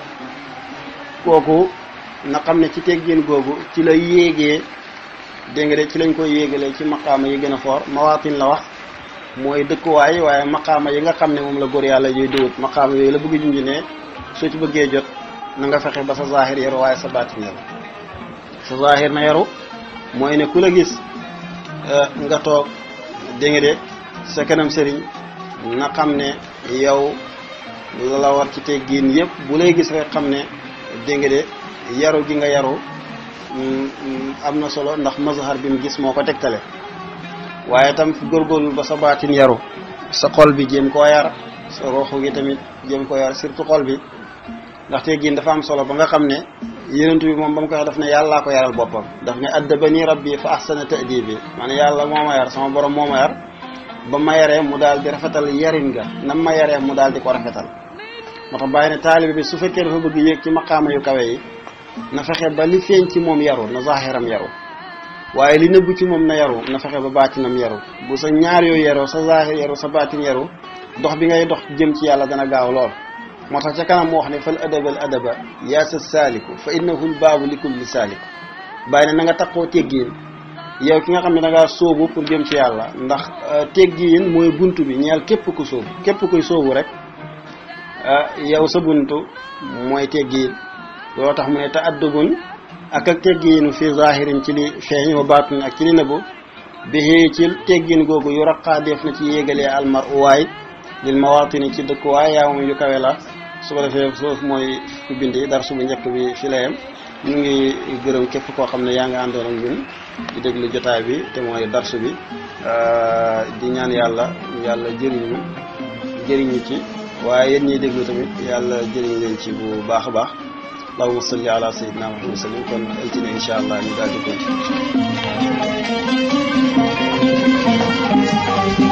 kooku na xam ne ci teggin googu ci la yéegee dégg nga de ci lañ koy yéegalee ci maqaama yi gën a foor mawaatin la wax mooy dëkkuwaay waaye maqaama yi nga xam ne moom la góor yàlla yooyu dëwut maqaama yooyu la bëgg junj ne soo ci bëggee jot na nga fexe ba sa zahir yaru waaye sa baatin yaru sa zahir na yaru mooy ne ku la gis nga toog dégg nga de sa kanam sëriñ na xam ne yow la la war ci teggiin yëpp bu lay gis rek xam ne dégg nga de yaru gi nga yaru am na solo ndax mazhar bi mu gis moo ko tegtale waaye tam góorgóorlu ba sa baatin yaru sa xol bi jéem koo yar sa roxu gi tamit jéem koo yar surtout xol bi ndax teggiin dafa am solo ba nga xam ne yonent bi moom ba mu ko wax daf ne yàllaa ko yaral boppam daf ne addabani rabbi fa ahsana ta'dibi man yàlla moo ma yar sama borom moo ma yar ba ma yaree mu daal di rafetal yarin nga nam ma yaree mu daal di ko rafetal moo tax bàyyi ne taalibe bi su fekkee dafa bëgg yéeg ci maqaama yu kawe yi na fexe ba li feeñ ci moom yaru na zahiram yaru waaye li nëbbu ci moom na yaru na fexe ba baatinam yaru bu sa ñaar yooyu yaroo sa zahir yaru sa baatin yaru dox bi ngay dox jëm ci yàlla dana gaaw lool moo tax ca kanam mu wax ne fal adaba al adaba yaa sa saaliku fa innahu l baabu li kulli saaliku bàyyi ne na nga taqoo teggiin yow ki nga xam ne da ngaa sóobu pour jëm ci yàlla ndax teggiin mooy buntu bi ñeel képp ku sóobu képp kuy sóobu rek yow sa buntu mooy teggiin loolu tax mu ne ta addubun ak ak teggiinu fi zahirin ci li feeñ wa baatin ak ci li nëbbu bi ci teggiin googu yu raqaa def na ci yéegalee almar uwaay lil mawatini ci dëkkuwaay yaa moom yu kawe la su ko defee foofu mooy ku bindi dar subu njëkk bi fi layam ñu ngi gërëm képp koo xam ne yaa ngi àndoon ak ñun di déglu jotaay bi te mooy darsu bi di ñaan yàlla yàlla jëriñu jëriñu ci waaye yéen ñiy déglu tamit yàlla jëriñ leen ci bu baax a baax allahumma salli ala sayyidina muhammad sallim kon altine insha allah ñu daal di ko